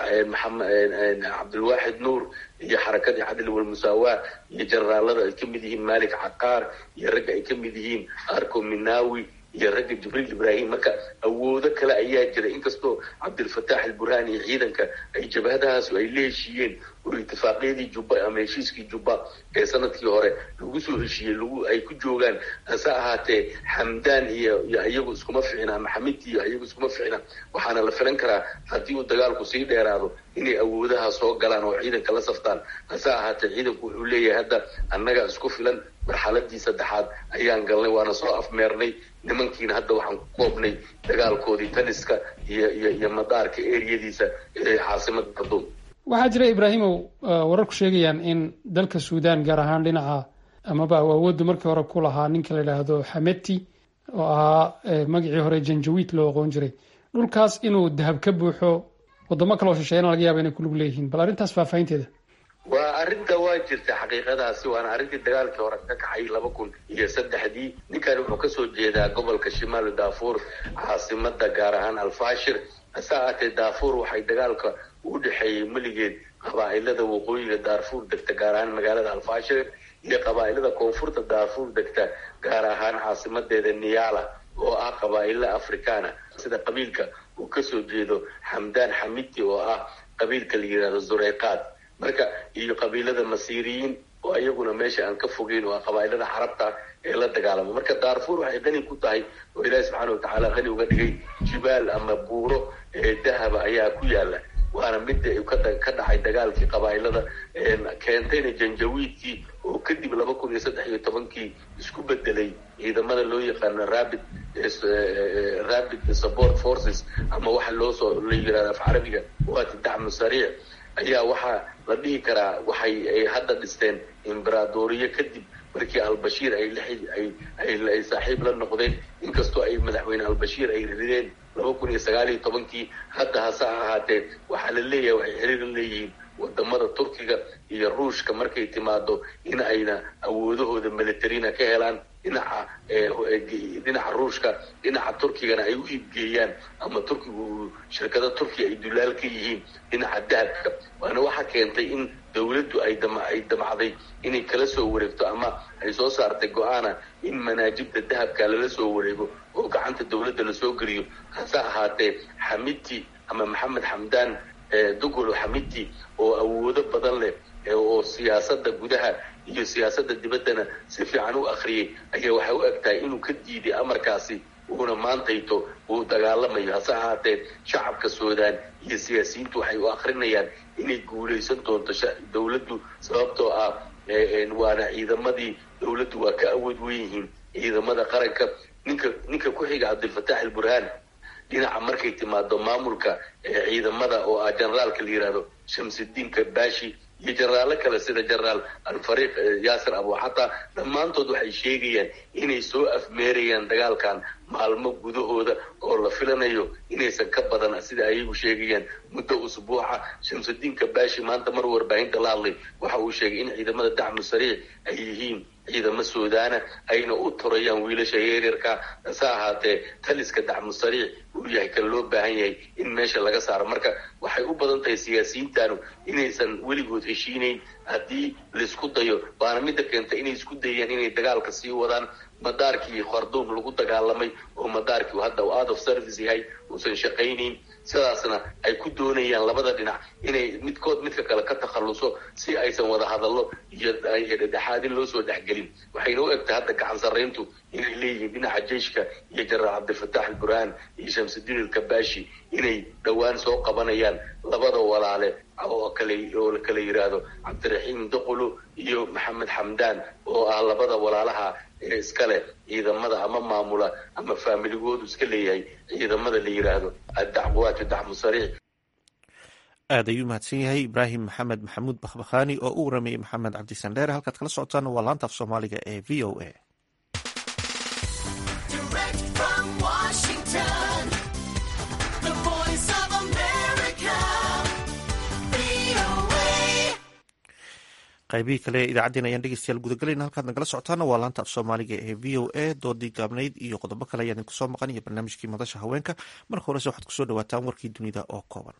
cabdilwaaxid nuur iyo xarakadii cadli walmusaawaa iyo generaalada ay ka mid yihiin malik caqaar iyo ragga ay ka mid yihiin arco minawi iyo ragga jibriil ibrahim marka awoodo kale ayaa jira inkastoo cabdilfataax alburhaan iyo ciidanka ay jabhadahaasu ay la heshiiyeen oo itifaaqyadii jubba ama heshiiskii jubba ee sanadkii hore lagu soo heshiiyey lagu ay ku joogaan hase ahaatee xamdaan iyo iyo iyagu iskuma ficna ama xamidti iyo iyagu iskuma ficna waxaana la filan karaa haddii uu dagaalku sii dheeraado inay awoodaha soo galaan oo ciidanka la saftaan hase ahaatee ciidanku wuxuu leeyahay hadda annaga isku filan marxaladii saddexaad ayaan galnay waana soo afmeernay nimankiina hadda waxaan ku koobnay dagaalkoodii taliska iyo iyo iyo madaarka eriyadiisa ee caasimada kharduum waxaa jira ibraahimow wararku sheegayaan in dalka suudan gaar ahaan dhinaca amaba awoodda markii hore ku lahaa ninka la yidhaahdo xameti oo ahaa magacii hore janjawiid loo aqoon jiray dhulkaas inuu dahab ka buuxo wadamo kaleo shisheeyana laga yaaba inay kulug leeyihiin bal arrintaas faahfaahinteeda waa arrinta waa jirta xaqiiqadaasi waana arrintii dagaalkii hore ka kaxay laba kun iyo saddexdii ninkan wuxuu kasoo jeedaa gobolka shimaal daafur caasimada gaar ahaan alfashir hase ahaatee daafur waxay dagaalka u dhexeeyey meligeed qabaa-ilada waqooyiga daarfuur degta gaar ahaan magaalada alfashir iyo qabaa-ilada koonfurta daarfuur degta gaar ahaan caasimadeeda niyala oo ah qabaa-ilo afrikaana sida qabiilka uu kasoo jeedo xamdaan xamiti oo ah qabiilka la yihahdo zureyqaad marka iyo qabiilada masiiriyiin oo iyaguna meesha aan ka fogeyn oo qabaa-ilada carabta ee la dagaalamo marka daarfuur waxay qani ku tahay oo ilaahi subxaana watacaala qani uga dhigay jibaal ama buuro ee dahaba ayaa ku yaala waana midda ka dhacay dagaalkii qabaa-ilada keentayna janjawiidkii oo kadib laba kun iyo saddex iyo tobankii isku bedelay ciidamada loo yaqaano rabid rabid support forces ama waxa loosoo la yirahdo af carabiga waati dacmu sariic ayaa waxaa la dhihi karaa waxay ay hadda dhisteen imberaadoriye kadib markii albashiir ay ay saaxiib la noqdeen inkastoo ay madaxweyne albashiir ay rideen laba kun iyo sagaal iyo tobankii hadda hase ahaatee waxaa la leeyahay waxay xiriir la leeyihiin wadamada turkiga iyo ruushka markay timaado in ayna awoodahooda militarina ka helaan dhinaca dhinaca ruushka dhinaca turkigana ay u iibgeeyaan ama turkigu shirkada turkiya ay dulaal ka yihiin dhinaca dahabka waana waxaa keentay in dawladdu ay dam ay damacday inay kala soo wareegto ama ay soo saartay go-aana in manaajibda dahabka lala soo wareego oo gacanta dawladda lasoo geliyo hase ahaatee xamiti ama maxamed xamdaan dugolo xamiti oo awoodo badan leh oo siyaasada gudaha iyo siyaasada dibaddana si fiican u akriyay ayaa waxay u eg tahay inuu ka diiday amarkaasi uuna maantayto uu dagaalamayo hase ahaatee shacabka suudaan iyo siyaasiyiintu waxay u akrinayaan inay guulaysan doonto dawladdu sababtoo ah waana ciidamadii dawladdu waa ka awood wen yihiin ciidamada qaranka ninka ninka ku xiga cabdilfataax alburhaan dhinaca markay timaado maamulka ciidamada oo ah generaalka la yihahdo shamsudiin kabashi iyo jenaraalo kale sida generaal alfariiq yaasir abuxata dhammaantood waxay sheegayaan inay soo afmeerayaan dagaalkan maalmo gudahooda oo la filanayo inaysan ka badan sida ayagu sheegayaan muddo usbuuca shamsudiin kabashi maanta mar warbaahinta la hadlay waxa uu sheegay in ciidamada dacmu sariic ay yihiin ciidamo suudaana ayna u turayaan wiilasha yaryarka hase ahaatee taliska dacmu sariic uu yahay kan loo baahan yahay in meesha laga saaro marka waxay u badan tahay siyaasiyiintanu inaysan weligood heshiinayn haddii laisku dayo waana midda keenta inay isku dayeen inay dagaalka sii wadaan madaarkii kharduum lagu dagaalamay oo madaarkii hadda uu out of service yahay uusan shaqaynayn sidaasna ay ku doonayaan labada dhinac inay midkood midka kale ka takhalluso si aysan wada hadallo iyo dhexaadin loo soo dhexgelin waxayna u egtahay hadda gacan sarrayntu inay leeyihiin dhinaca jeyshka iyo jenaraal cabdilfataax alburhaan iyo shamsudiin alkabashi inay dhowaan soo qabanayaan labada walaale oo kale oo la kala yidhaahdo cabdiraxiim duqulu iyo maxamed xamdaan oo ah labada walaalaha ee iska leh ciidamada ama maamula ama faamiligoodu iska leeyahay ciidamada la yidhaahdo addacwaatu dacmu sariic aad ayuu mahadsan yahay ibraahim maxamed maxamuud bakhbakhaani oo u waramayey maxamed cabdisandheere halkaad kala socotaan waa laanta af soomaaliga ee v o a qaybihii kale ee idaacaddeen ayaan dhegeystayaal gudagalayna halkaad nagala socotaana waa laanta af soomaaliga ee v o a doodii gaabnayd iyo qodobo kale ayaan idinku soo maqan iyo barnaamijkii madasha haweenka marka horese waxaad kusoo dhawaataan warkii dunida oo kooban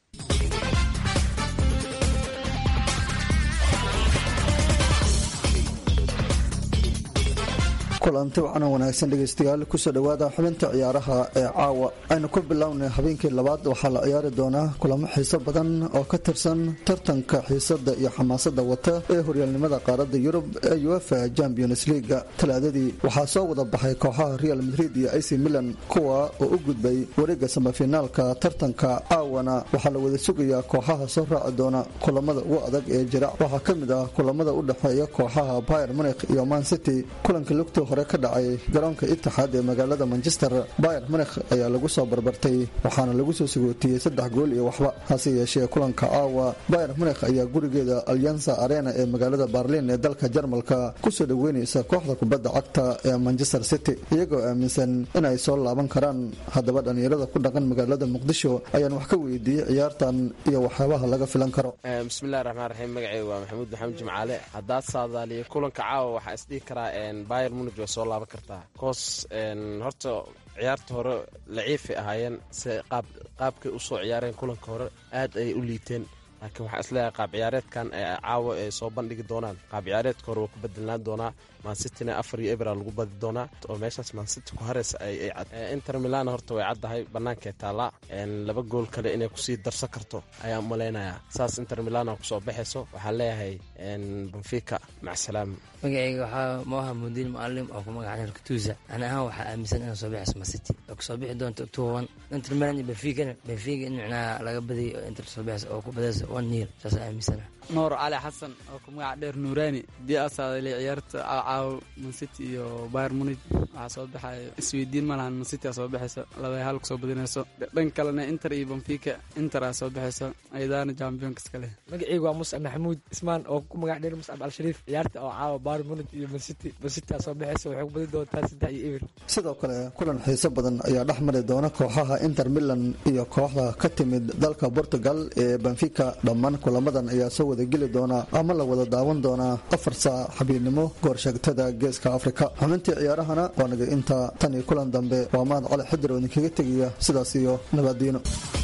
kulanti wacan wanaagsan dhegeystayaal kusoo dhowaada xubinta ciyaaraha ee caawa aynu ku bilownay habeenkii labaad waxaa la ciyaari doonaa kulamo xiiso badan oo ka tirsan tartanka xiisada iyo xamaasada wata ee horyaalnimada qaaradda yurub ee uefa champions leaga talaadadii waxaa soo wada baxay kooxaha real madrid iyo ac milan kuwa oo u gudbay wareega samafinaalka tartanka caawana waxaa la wada sugayaa kooxaha soo raaci doona kulamada ugu adag ee jira waxaa ka mid ah kulamada u dhexeeya kooxaha bayer munik iyo man city kulanka lugta hore ka dhacay garoonka itixaad ee magaalada manchester bayer munikh ayaa lagu soo barbartay waxaana lagu soo sagootiyey saddex gool iyo waxba hase yeeshee kulanka caawa bayer munikh ayaa gurigeeda alyansa arena ee magaalada barlin ee dalka jarmalka kusoo dhoweynaysa kooxda kubadda cagta ee manchester city iyagoo aaminsan inay soo laaban karaan haddaba dhallinyarada ku dhaqan magaalada muqdisho ayaan wax ka weydiiyey ciyaartan iyo waxyaabaha laga filan karo bismillahi raxmaan raxiim magaceyga waa maxamuud maxamed jimcaale haddaad saadaaliya kulanka caawa waxaa isdhihi karaa bayer munig way soo laaban kartaa koos horta ciyaarta hore laciifay ahaayeen se qaabkay usoo ciyaareen kulanka hore aad ayay u liiteen laakiin waxaa isleeyahay qaab ciyaareedkan caawa ay soo bandhigi doonaan qaab ciyaareedka hore waa ku bedelnaan doonaa mansitina afar iyo ebra lagu badi doonaa oo meeshaas mansity ku hareys inter milan horta way caddahay bannaankee taallaa laba gool kale inay kusii darsan karto ayaan umalaynayaa saas inter milana kusoo baxayso waxaan leeyahay benfica macsalaam magaceyga waxaa moha mudiin mucalim oo ku magaca reer katuusa ani ahaan waxaa aaminsan inay soo baxayso mancity oo kusoo bixi doonto october one inter milan iyo benficana benfica in micnaha laga badiyay oo inter soo baxayso oo ku badayso one nil saas aaminsana nuur cali xasan oo ku magaca dheer nuuraani haddii asaadale ciyaarta caawo mancity iyo bayer munig waxaa soo baxaya isweydiin ma lahan mancity aa soo baxayso labay hal kusoo badinayso dhan kalena inter iyo benfica inter aa soo baxayso ayadaana championka iska leh magaceyga waa muscab maxamuud ismaan oo ku magac dheer muscab al-shariif ciyaarta oo caawa bayer munig iyo mancity mancity aa soo baxayso waxay ku badin doontaa saddex iyo eber sidoo kale kulan xiiso badan ayaa dhex mari doona kooxaha inter milan iyo kooxda ka timid dalka portugal ee benfica dhammaan kulamadan ayaa soo wada geli doona ama la wada daawan doonaa afar saac xabiirnimo goorsheegtada geeska afrika xubintii ciyaarahana waa naga inta tan iyo kulan dambe waa mahad cali xidir oo idinkaga tegaya sidaas iyo nabadiino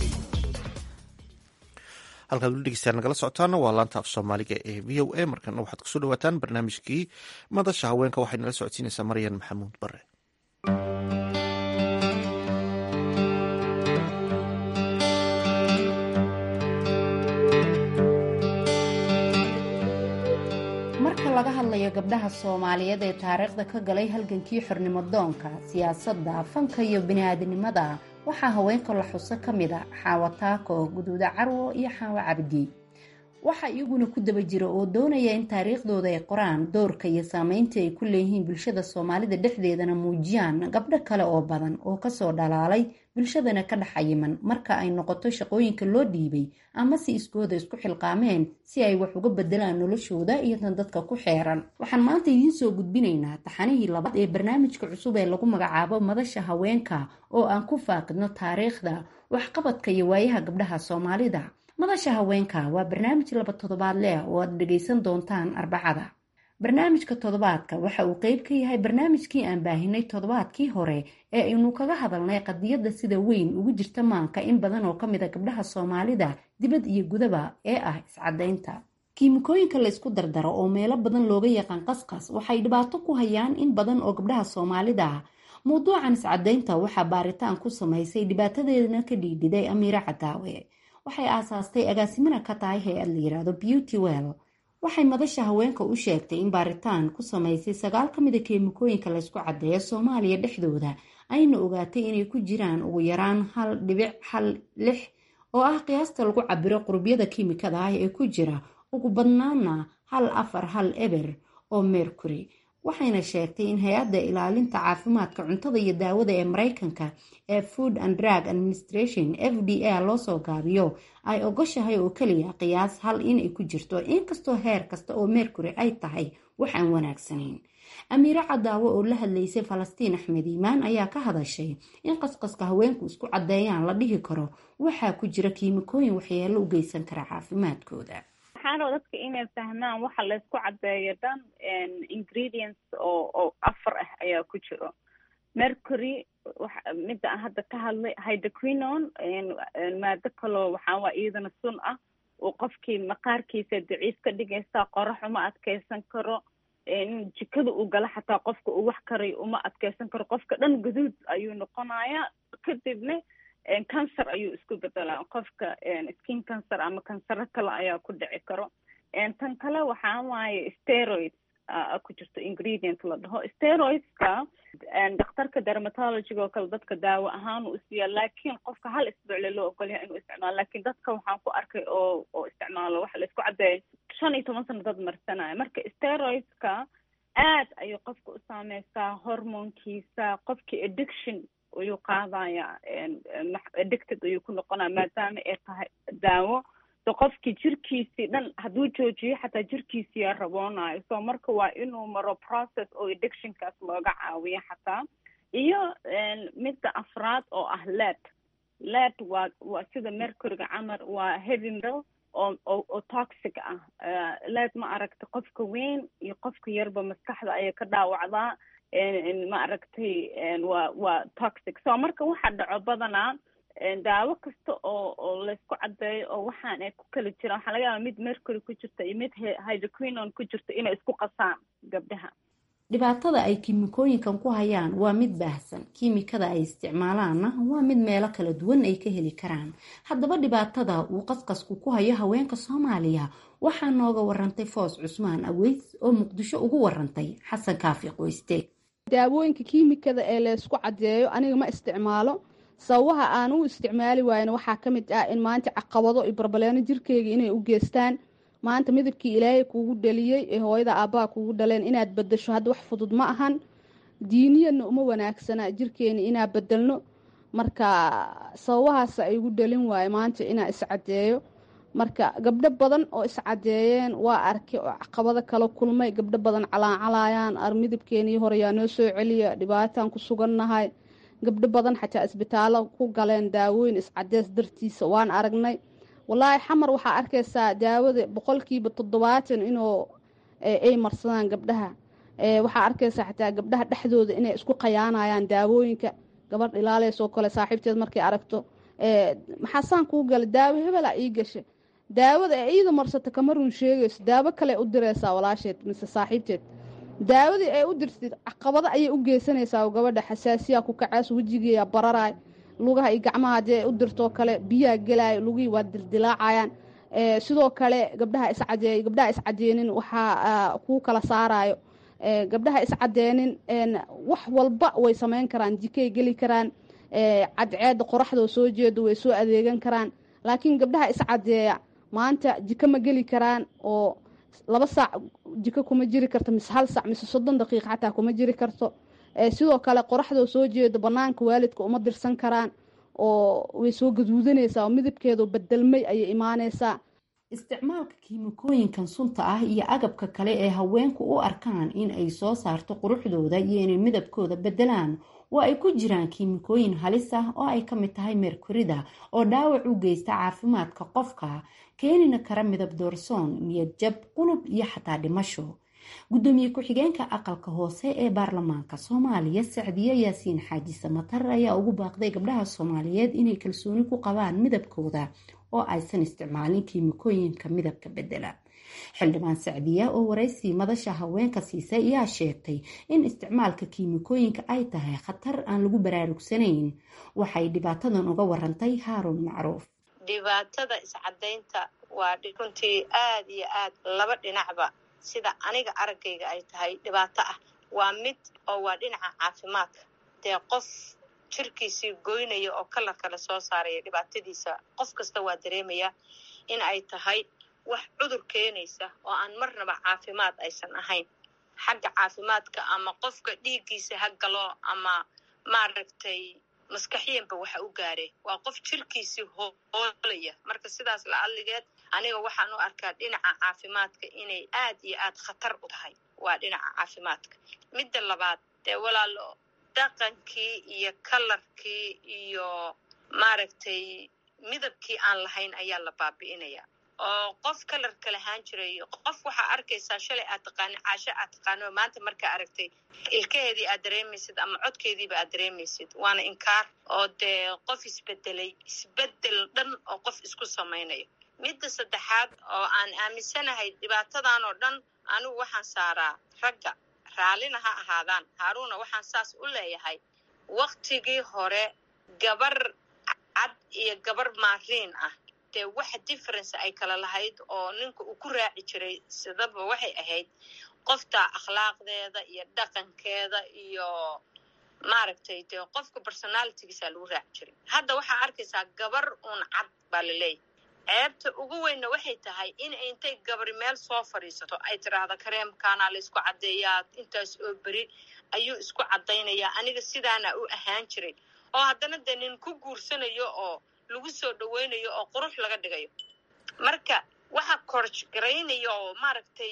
halkaad weli dhegeystayaal nagala socotaana waa laanta af soomaaliga ee v o a markana waxaad kusoo dhawaataan barnaamijkii madasha haweenka waxay nala socodsiinaysaa maryan maxamuud bare marka laga hadlayo gabdhaha soomaaliyeed ee taariikhda ka galay halgankii xornimo doonka siyaasadda fanka iyo bini-aadinimada waxaa haweenka la xuso ka mid a xaawo taako guduuda carwo iyo xaawo cabdi waxaa iyaguna ku daba jira oo doonaya in taariikhdooda ay qoraan doorka iyo saameynta ay ku leeyihiin bulshada soomaalida dhexdeedana muujiyaan gabdho kale oo badan oo kasoo dhalaalay bulshadana ka dhex ayiman marka ay noqoto shaqooyinka loo dhiibay ama si iskooda isku xilqaameen si ay wax uga bedelaan noloshooda iyo tan dadka ku xeeran waxaan maanta idiin soo gudbinaynaa taxanihii labaad ee barnaamijka cusub ee lagu magacaabo madasha haweenka oo aan ku faaqidno taariikhda waxqabadka iyo waayaha gabdhaha soomaalida madasha haweenka waa barnaamij laba toddobaad leh oo aad dhegaysan doontaan arbacada barnaamijka toddobaadka waxa uu qeyb ka yahay barnaamijkii aan baahinay toddobaadkii hore ee aynu kaga hadalnay qadiyadda sida weyn ugu jirta maanka in badan oo ka mid a gabdhaha soomaalida dibad iyo gudaba ee ah iscadaynta kiimikooyinka la ysku dardaro oo meelo badan looga yaqaan qasqas waxay dhibaato ku hayaan in badan oo gabdhaha soomaalida ah mawduucan iscadaynta waxaa baaritaan ku samaysay dhibaatadeedana ka dhiidhiday amiire cadaawe waxay aasaastay agaasimana ka tahay hay-ad la yiraahdo beauty well waxay madasha haweenka u sheegtay in baaritaan ku samaysay sagaal ka mid a keemikooyinka laysku caddeeyo soomaaliya dhexdooda ayna ogaatay inay ku jiraan ugu yaraan hal dhibic hal lix oo ah qiyaasta lagu cabiro qurubyada kiimikada ah ee ku jira ugu badnaana hal afar hal eber oo mercury waxayna sheegtay in hay-adda ilaalinta caafimaadka cuntada iyo daawada ee mareykanka ee food and drug administration f d a loosoo gaabiyo ay ogoshahay oo keliya qiyaas hal inay ku jirto inkastoo heer kasta oo mercury ay tahay wax aan wanaagsanayn amiire cadaawo oo la hadlaysay falastiin axmed iimaan ayaa ka hadashay in qasqaska haweenku isku caddeeyaan la dhihi karo waxaa ku jira kiimikooyin waxyeelo u geysan kara caafimaadkooda waxaan raba dadka inay fahmaan waxa laysku caddeeyo dhan ingredients oo oo afar ah ayaa ku jiro mercury midda aan hadda ka hadlay hydroquinon maado kaloo waxaa waa iyadana sun ah oo qofkii maqaarkiisa daciif ka dhigaysa qorax uma adkeysan karo jikada uu gala xataa qofka uu wax karayo uma adkeysan karo qofka dhan guduud ayuu noqonayaa kadibna cancer ayuu isku bedelaa qofka skin cancer ama kansaro kale ayaa ku dhici karo tan kale waxaa waaye steroids ku jirto ingredient la dhaho steroidska dhakhtarka dermatologyga oo kale dadka daawo ahaan uu isiiyaa laakiin qofka hal isbuucle loo ogolyahay inuu isticmaalo laakiin dadka waxaan ku arkay oo oo isticmaalo waxa la isku caddeeya shan iyo toban sano dad marsanaya marka steroidska aad ayuu qofka u saameysaa hormonkiisa qofkii addiction ayuu qaadaya addicted ayuu ku noqonaya maadaama ay tahay daawo so qofkii jirkiisii dhan hadduu joojiyo xataa jirkiisiyaa raboonayo so marka waa inuu maro process oo addictionkaas looga caawiyo xataa iyo midda afraad oo ah led led waa waa sida mercuryga camal waa heavy metal oo oo oo toxic ah led ma aragta qofka weyn iyo qofka yarba maskaxda ayay ka dhaawacdaa ma aragtay waa waa toxic so marka waxa dhaco badanaa daawo kasta oo oo laysku caddeeyo oo waxaan ay ku kala jiraan waxaa laga yaaba mid mercury ku jirta iyo mid hydroquinon ku jirta inay isku qasaan gabdhaha dhibaatada ay kiimikooyinkan ku hayaan waa mid baahsan kiimikada ay isticmaalaanna waa mid meelo kala duwan ay ka heli karaan haddaba dhibaatada uu qasqasku ku hayo haweenka soomaaliya waxaa nooga warantay foos cusmaan aweys oo muqdisho ugu warantay xasan kaafi qoyste daawooyinka kiimikada ee laysku caddeeyo aniga ma isticmaalo sababaha aan u isticmaali waayna waxaa ka mid ah in maanta caqabado iyo barbaleeno jirkeyga inay u geystaan maanta midabkii ilaahay kuugu dhaliyey ee hooyada aabbaha kuugu dhaleen inaad bedasho hadda wax fudud ma ahan diiniyadna uma wanaagsana jirkeena inaa bedelno marka sababahaas ay igu dhalin waaye maanta inaa iscadeeyo marka gabdho badan oo iscadeeyeen waa arkay oo caqabado kala kulmay gabdho badan calaacalayaan ar midabkeenii hore yaa noo soo celiya dhibaataan ku sugannahay gabdho badan xataa isbitaallo ku galeen daawooyin iscadeys dartiisa waan aragnay walaahi xamar waxaa arkaysaa daawada boqolkiiba toddobaatan inuu ay marsadaan gabdhaha waxaa arkaysaa xataa gabdhaha dhexdooda inay isku qayaanayaan daawooyinka gabadh ilaaleysoo kale saaxiibteed markay aragto maxaasaan kuu gala daawo hebelaa ii gasha daawada ee iida marsata kama run sheegayso daawo kale u diraysaa walaasheed mise saaxiibteed daawadii ay u dirtid caqabado ayay u geysanaysaa gabadha xasaasiyaa ku kacaas wejigeeya bararaay lugaha iyo gacmaha haddii ay u dirtoo kale biyaa gelaayo lugihii waa dildilaacayaan sidoo kale gabdhaha iscadeey gabdhaha iscadeenin waxaa kuu kala saarayo gabdhaha iscadeenin wax walba way sameyn karaan jikay geli karaan cadceeda qoraxdoo soo jeedo way soo adeegan karaan laakiin gabdhaha iscadeeya maanta jiko ma geli karaan oo laba saac jiko kuma jiri karto mise hal saac mise soddon daqiiqa xataa kuma jiri karto sidoo kale qoraxdoo soo jeedo banaanka waalidka uma dirsan karaan oo way soo gaduudanaysaa oo midabkeedu bedelmay ayay imaanaysaa isticmaalka kiimikooyinkan sunta ah iyo agabka kale ee haweenku u arkaan in ay soo saarto quruxdooda iyo inay midabkooda bedelaan oo ay ku jiraan kiimikooyin halis ah oo ay ka mid tahay merkurida oo dhaawac u geysta caafimaadka qofka keenina kara midab doorsoon niyad jab qulub iyo xataa dhimasho gudoomiye ku-xigeenka aqalka hoose ee baarlamaanka soomaaliya sacdiye yaasiin xaaji samatar ayaa ugu baaqday gabdhaha soomaaliyeed inay kalsooni ku qabaan midabkooda oo aysan isticmaalin kiimikooyinka midabka bedela xildhibaan sacdiya oo waraysi madasha haweenka siisay ayaa sheegtay in isticmaalka kiimikooyinka ay tahay khatar aan lagu baraarugsanayn waxay dhibaatadan uga warantay haaruun macruuf dhibaatada iscadaynta waa runtii aada iyo aad laba dhinacba sida aniga araggayga ay tahay dhibaato ah waa mid oo waa dhinaca caafimaadka dee qof jirkiisii goynaya oo kalar kale soo saaraya dhibaatadiisa qof kasta waa dareemaya in ay tahay wax cudur keenaysa oo aan marnaba caafimaad aysan ahayn xagga caafimaadka ama qofka dhiiggiisa ha galo ama maaragtay maskaxiyanba waxa u gaaree waa qof jirkiisii hoolaya marka sidaas la-adligeed aniga waxaan u arkaa dhinaca caafimaadka inay aad iyo aad khatar u tahay waa dhinaca caafimaadka midda labaad dee walaalo dhaqankii iyo kalarkii iyo maaragtay midabkii aan lahayn ayaa la baabi'inaya oo qof kalarka lahaan jiray qof waxaa arkaysaa shalay aad taqaanin caasho aad taqaano maanta markaa aragtay ilkaheedii aad dareemaysid ama codkeediiba aad dareemaysid waana inkaar oo dee qof isbedelay isbedel dhan oo qof isku samaynayo midda saddexaad oo aan aaminsanahay dhibaatadan oo dhan anigu waxaan saaraa ragga raallina ha ahaadaan haaruuna waxaan saas u leeyahay waktigii hore gabar cad iyo gabar maariin ah dee waxa difference ay kala lahayd oo ninka uu ku raaci jiray sidaba waxay ahayd qofta akhlaaqdeeda iyo dhaqankeeda iyo maaragtay dee qofka personalitigiisa lagu raaci jiray hadda waxaa arkaysaa gabar uun cad baa la leeyahay ceebta ugu weynna waxay tahay in intay gabari meel soo fadhiisato ay tiraahdo kareemkaanaa la isku caddeeyaa intaas oo beri ayuu isku caddaynayaa aniga sidaana u ahaan jiray oo haddana dee nin ku guursanayo oo lagu soo dhaweynayo oo qurux laga dhigayo marka waxa korj garaynaya oo maaragtay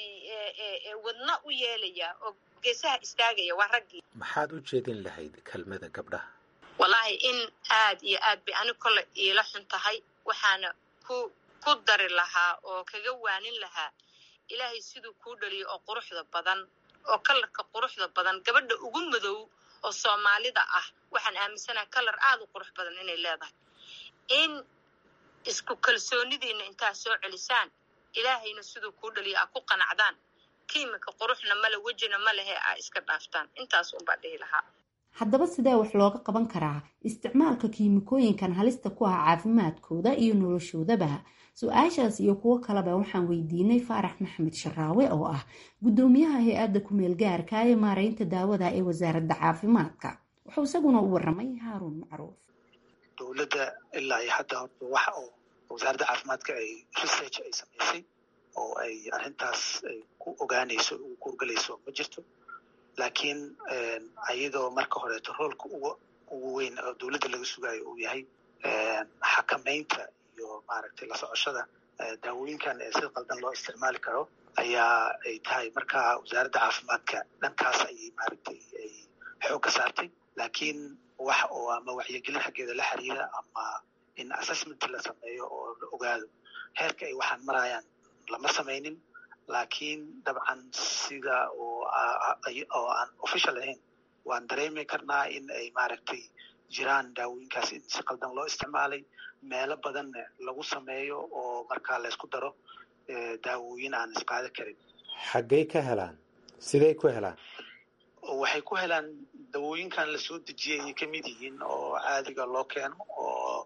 wadna u yeelaya oo geesaha istaagaya waa raggii maxaad u jeedin lahayd kelmada gabdhaha wallaahi in aad iyo aad bay ani kole iila xun tahay waxaana ku ku dari lahaa oo kaga waanin lahaa ilaahay siduu kuu dhaliyo oo quruxda badan oo kalarka quruxda badan gabadha ugu madow oo soomaalida ah waxaan aaminsanaha kalar aada u qurux badan inay leedahay in isku kalsoonidiina intaa soo celisaan ilaahayna siduu kuu dhaliyo aa ku qanacdaan kiimika quruxna male wejina ma lehe aa iska dhaaftaan intaas unbaa dhihi lahaa haddaba sidee wax looga qaban karaa isticmaalka kiimikooyinkan halista ku ah caafimaadkooda iyo noloshoodaba su-aashaas iyo kuwo kaleba waxaan weydiinay faarax maxamed sharaawe oo ah guddoomiyaha hay-adda kumeel gaarka ee maareynta daawada ee wasaaradda caafimaadka wuxuu isaguna u waramay haaruun macruuf dowladda ilaa iyo hadda horta waxa oo wasaaradda caafimaadka ay research ay samaysay oo ay arrintaas ay ku ogaanayso ugu kurgalayso ma jirto laakiin iyadoo marka horeeto roolka ugu ugu weyn oo dowladda laga sugaayo uu yahay xakamaynta iyo maaragtay la socoshada daawooyinkan ee sida qaldan loo isticmaali karo ayaa ay tahay marka wasaaradda caafimaadka dhankaas ayay maaragtay ay xoogga saartay laakiin wax oo ama waxyogelin xaggeeda la xiriira ama in assessment la sameeyo oo la ogaado heerka ay waxaan marayaan lama samaynin laakiin dabcan sida oo oo aan official ahayn waan dareemi karnaa in ay maaragtay jiraan daawooyinkaas in si qaldan loo isticmaalay meelo badanna lagu sameeyo oo markaa laysku daro daawooyin aan isqaada karin xaggey ka helaan sidey ku helaan waxay ku helaan dawooyinkan lasoo dejiyay ayay ka mid yihiin oo caadiga loo keeno oo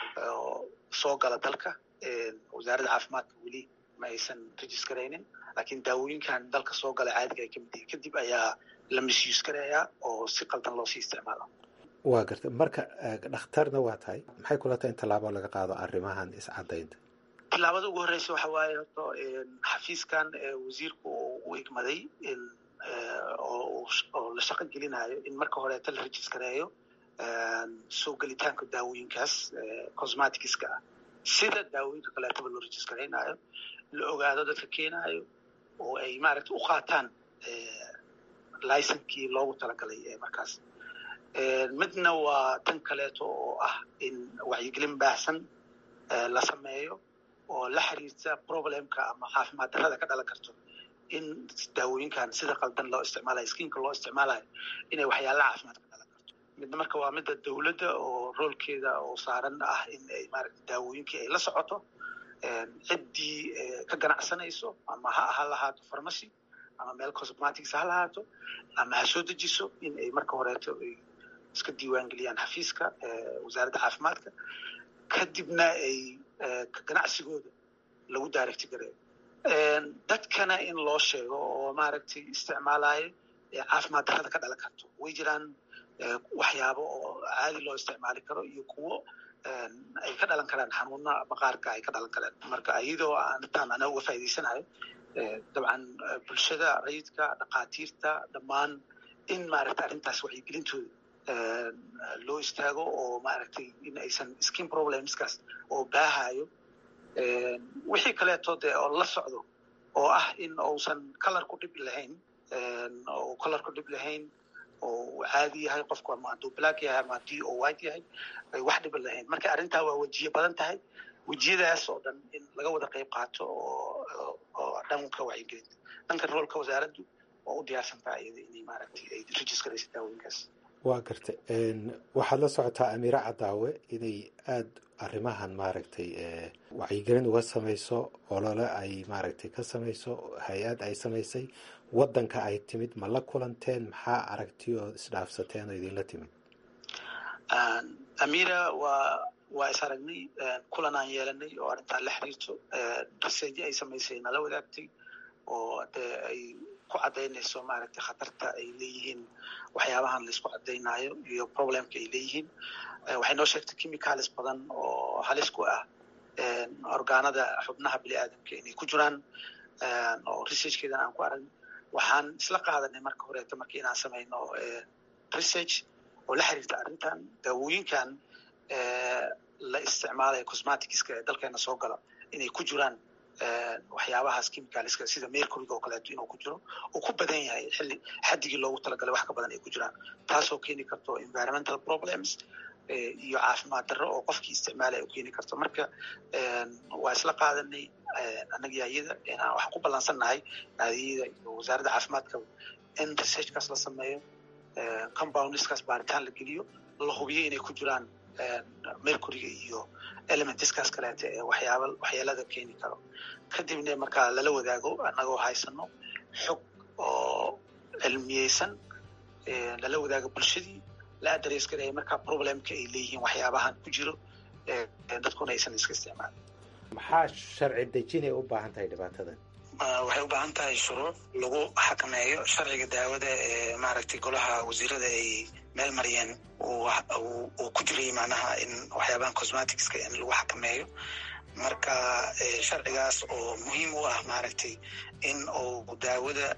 soo gala dalka wasaaradda caafimaadka weli ma aysan registaraynin laakiin daawooyinkan dalka soo gala caadiga ay ka mid yihiin kadib ayaa la misuse garayaa oo si qaldan loosii isticmaalo waa garta marka dhakhtarna waa tahay maxay kula tahay in tallaabo laga qaado arrimahan iscadaynta tillaabada ugu horreysa waxa waaye horta xafiiskan wasiirku u igmaday oo la shaqo gelinayo in marka horeeta la registareeyo soo gelitaanka daawooyinkaas cosmaticska ah sida daawooyinka kaleetaba loo registaraynayo la ogaado dadka keenayo oo ay maaragta u qaataan licenkii loogu talagalay ee markaas midna waa tan kaleeto oo ah in wacyigelin baahsan la sameeyo oo la xiriirta problemka ama caafimaad darrada ka dhalan karto in daawooyinkan sida qaldan loo isticmaalayo skiinka loo isticmaalayo inay waxyaala caafimaad ka dhalan karto midna marka waa midda dowladda oo roolkeeda oo saaran ah in ay maaragta daawooyinkii ay la socoto ciddii ka ganacsanayso ama ha ha lahaato pharmacy ama meel cosmetics ha lahaato ama ha soo dejiso in ay marka horeeto ay iska diiwaangeliyaan xafiiska wasaaradda caafimaadka kadibna ay ganacsigooda lagu daaragti gareeyo dadkana in loo sheego oo maaragtay isticmaalayo caafimaad darrada ka dhalan karto way jiraan waxyaabo oo caadi loo isticmaali karo iyo kuwo ay ka dhalan karaan xanuuna maqaarka ay ka dhalan karaan marka iyadoo aan intaan ana uga faa'iidaysanayo dabcan bulshada rayidka dhakhaatiirta dhammaan in maaragtay arrintaas wacyigelintooda loo istaago oo maaragtay in aysan skin problemskaas oo baahayo wixii kaleeto dee oo la socdo oo ah in uusan color ku dhib lahayn oo color ku dhib lahayn oo caadi yahay qofku ama hadduu black yahay ama haddii oo white yahay ay wax dhiban lahayn marka arrintaa waa wejiye badan tahay wejiyadaas oo dhan in laga wada qayb qaato oo oo dhanka wacyigelinta dhanka roolka wasaaraddu oo u diyaarsan tahay iyada inay maaragtay ay registraysa daawooyinkaas waa garta waxaad la socotaa amiire cadaawe inay aada arrimahan maaragtay wacyigelin uga samayso olole ay maaragtay ka samayso hay-ad ay samaysay waddanka ay timid ma la kulanteen maxaa aragti oo isdhaafsateen oo idinla timid amira waa waa is aragnay kulan aan yeelanay oo arrintaa la xiriirto research ay samaysay nala wadaagtay oo dee ay ku caddaynayso maaragtay khatarta ay leeyihiin waxyaabahan laisku caddaynayo iyo problemka ay leeyihiin waxay noo sheegtay chemicalis badan oo halis ku ah orgaanada xubnaha bini aadamka inay ku jiraan oo researchkeedan aan ku aragn waxaan isla qaadanay marka horeeto markii inaan samayno research oo la xiriirta arrintan daawooyinkan la isticmaalayo cosmeticska ee dalkeena soo gala inay ku jiraan waxyaabahaas chemicalska sida mercuryga oo kaleeto inuu ku jiro uu ku badan yahay xilli xaddigii loogu talagalay wax ka badan ay ku jiraan taasoo keeni karto environmental problems iyo caafimaad darro oo qofkii isticmaalaya u keeni karto marka waa isla qaadanay annaga ayada inaan waxaan ku ballansannahay naadiyada iyo wasaaradda caafimaadka in researchkaas la sameeyo compoundskaas baaritaan la geliyo la hubiyo inay ku jiraan mercuryga iyo elementiskaas kaleete ee waxyaaba waxyeelada keeni karo kadibna markaa lala wadaago annagoo haysano xog oo cilmiyeysan lala wadaago bulshadii la adres garaya markaa problemka ay leeyihiin waxyaabahan ku jiro dadkuna aysan iska isticmaalin maxaa sharci dejinay u baahan tahay dhibaatadan waxay u baahan tahay shuruuc lagu xakameeyo sharciga daawada ee maaragtay golaha wasiirada ay meel mariyeen uu ku jiray macnaha in waxyaabahan cosmeticska in lagu xakameeyo marka sharcigaas oo muhiim u ah maaragtay in uu daawada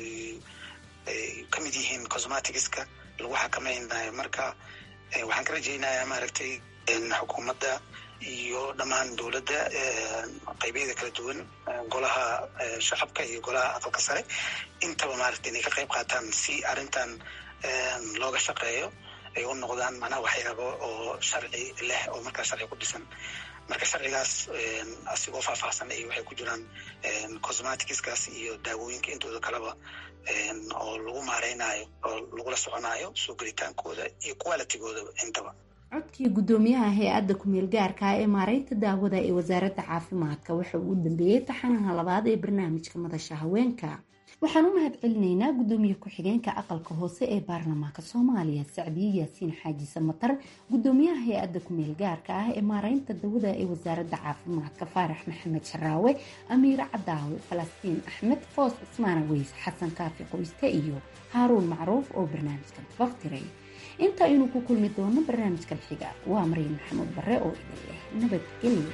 ay ka mid yihiin cosmeticska lagu xakamaynayo marka waxaan ka rajaynayaa maaragtay xukuumadda iyo dhammaan dowladda qaybyada kala duwan golaha shacabka iyo golaha aqalka sare intaba maaragtay inay ka qayb qaataan si arrintan looga shaqeeyo ay u noqdaan macnaha waxyaabo oo sharci leh oo markaa sharci ku dhisan marka sharcigaas asigoo faahfaahsan ay waxay ku jiraan cosmeticskaas iyo daawooyinka intooda kaleba oo lagu maareynayo oo lagula soconayo soo gelitaankooda iyo qualitigooda intaba codkii guddoomiyaha hay-adda ku-meel gaarka ee maareynta daawada ee wasaaradda caafimaadka waxa uu u dambeeyey taxanaha labaad ee barnaamijka madasha haweenka waxaan u mahad celinaynaa guddoomiye ku-xigeenka aqalka hoose ee baarlamaanka soomaaliya sacdiye yaasiin xaaji samatar guddoomiyaha hay-adda ku-meel gaarka ah ee maareynta dawada ee wasaaradda caafimaadka faarax maxamed sharaawe amiire cadaawe falastiin axmed foos cismaana weys xasan kaafi qoyste iyo haaruun macruuf oo barnaamijka baftiray inta aynu ku kulmi doono barnaamijkan xiga waa maryan maxamuud bare oo idin leh nabadgelyo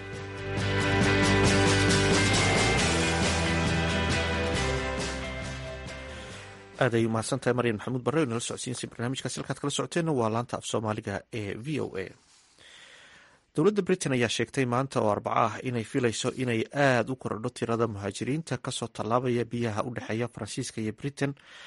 aad ay umahadsan tahay maryan maxamuud barre o nala socodsiinsa barnaamijkaasi halkaad kala socoteenna waa laanta af soomaaliga ee v o a dowladda britain ayaa sheegtay maanta oo arbaco ah inay filayso inay aada u korodho tirada muhaajiriinta kasoo tallaabaya biyaha u dhexeeya faransiiska iyo britain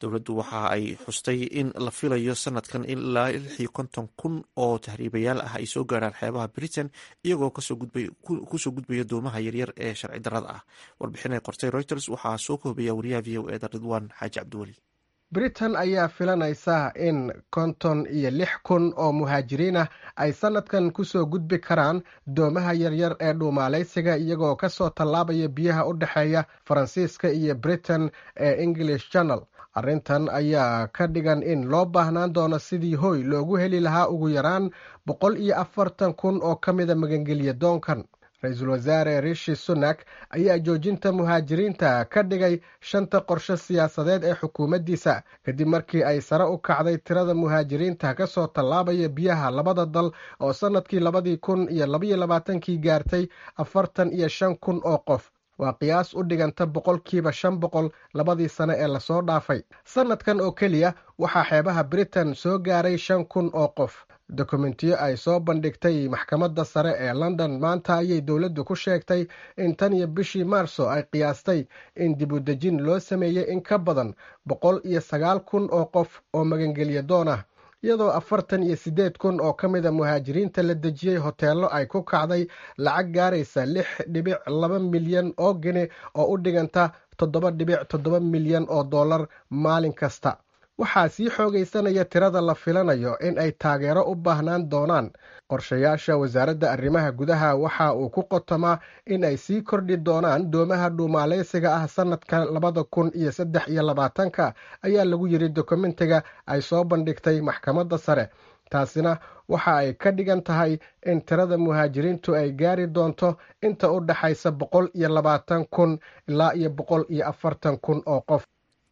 dowladdu waxa ay xustay in la filayo sanadkan ilaa lix iyo konton kun oo tahriibayaal ah ay soo gaarhaan xeebaha britain iyagoo kusoo gudbaya doomaha yaryar ee sharci darrada ah warbixin ay qortay reuters waxaa soo koobaya wariyaha v o eda ridwaan xaaji cabdiweli britain ayaa filanaysa in konton iyo lix kun oo muhaajiriin ah ay sanadkan kusoo gudbi karaan doomaha yaryar ee dhuumaalaysiga iyagoo kasoo tallaabaya biyaha u dhexeeya faransiiska iyo britain ee english channel arrintan ayaa ka dhigan in loo baahnaan doono sidii hoy loogu heli lahaa ugu yaraan boqol iyo afartan kun oo ka mida magangelya doonkan ra-iisul wasaare rishi sunak ayaa joojinta muhaajiriinta ka dhigay shanta qorshe siyaasadeed ee xukuumaddiisa kadib markii ay sare u kacday tirada muhaajiriinta kasoo tallaabaya biyaha labada dal oo sannadkii labadii kun iyo labaiyo labaatankii gaartay afartan iyo shan kun oo qof waa qiyaas u dhiganta boqolkiiba shan boqol labadii sane ee lasoo dhaafay sannadkan oo keliya waxaa xeebaha britain soo gaaray shan kun oo qof dokumentiyo ay soo bandhigtay maxkamadda sare ee london maanta ayay dowladdu ku sheegtay in tan iyo bishii maarso ay qiyaastay in dib u dejin loo sameeyey in ka badan boqol iyo sagaal kun oo qof oo magangelya doon ah iyadoo afartan iyo siddeed kun oo ka mida muhaajiriinta la dejiyey hoteello ay ku kacday lacag gaaraysa lix dhibic laba milyan oo geni oo u dhiganta toddoba dhibic toddoba milyan oo dollar maalin kasta waxaa sii xoogaysanaya tirada la filanayo in ay taageero u baahnaan doonaan qorshayaasha wasaaradda arrimaha gudaha waxa uu ku qotomaa in ay sii kordhi doonaan doomaha dhuumaalaysiga ah sannadka labada kun iyo saddex iyo labaatanka ayaa lagu yiri dokumentiga ay soo bandhigtay maxkamadda sare taasina waxa ay ka dhigan tahay in tirada muhaajiriintu ay gaari doonto inta u dhaxaysa boqol iyo labaatan kun ilaa iyo boqol iyo afartan kun oo qof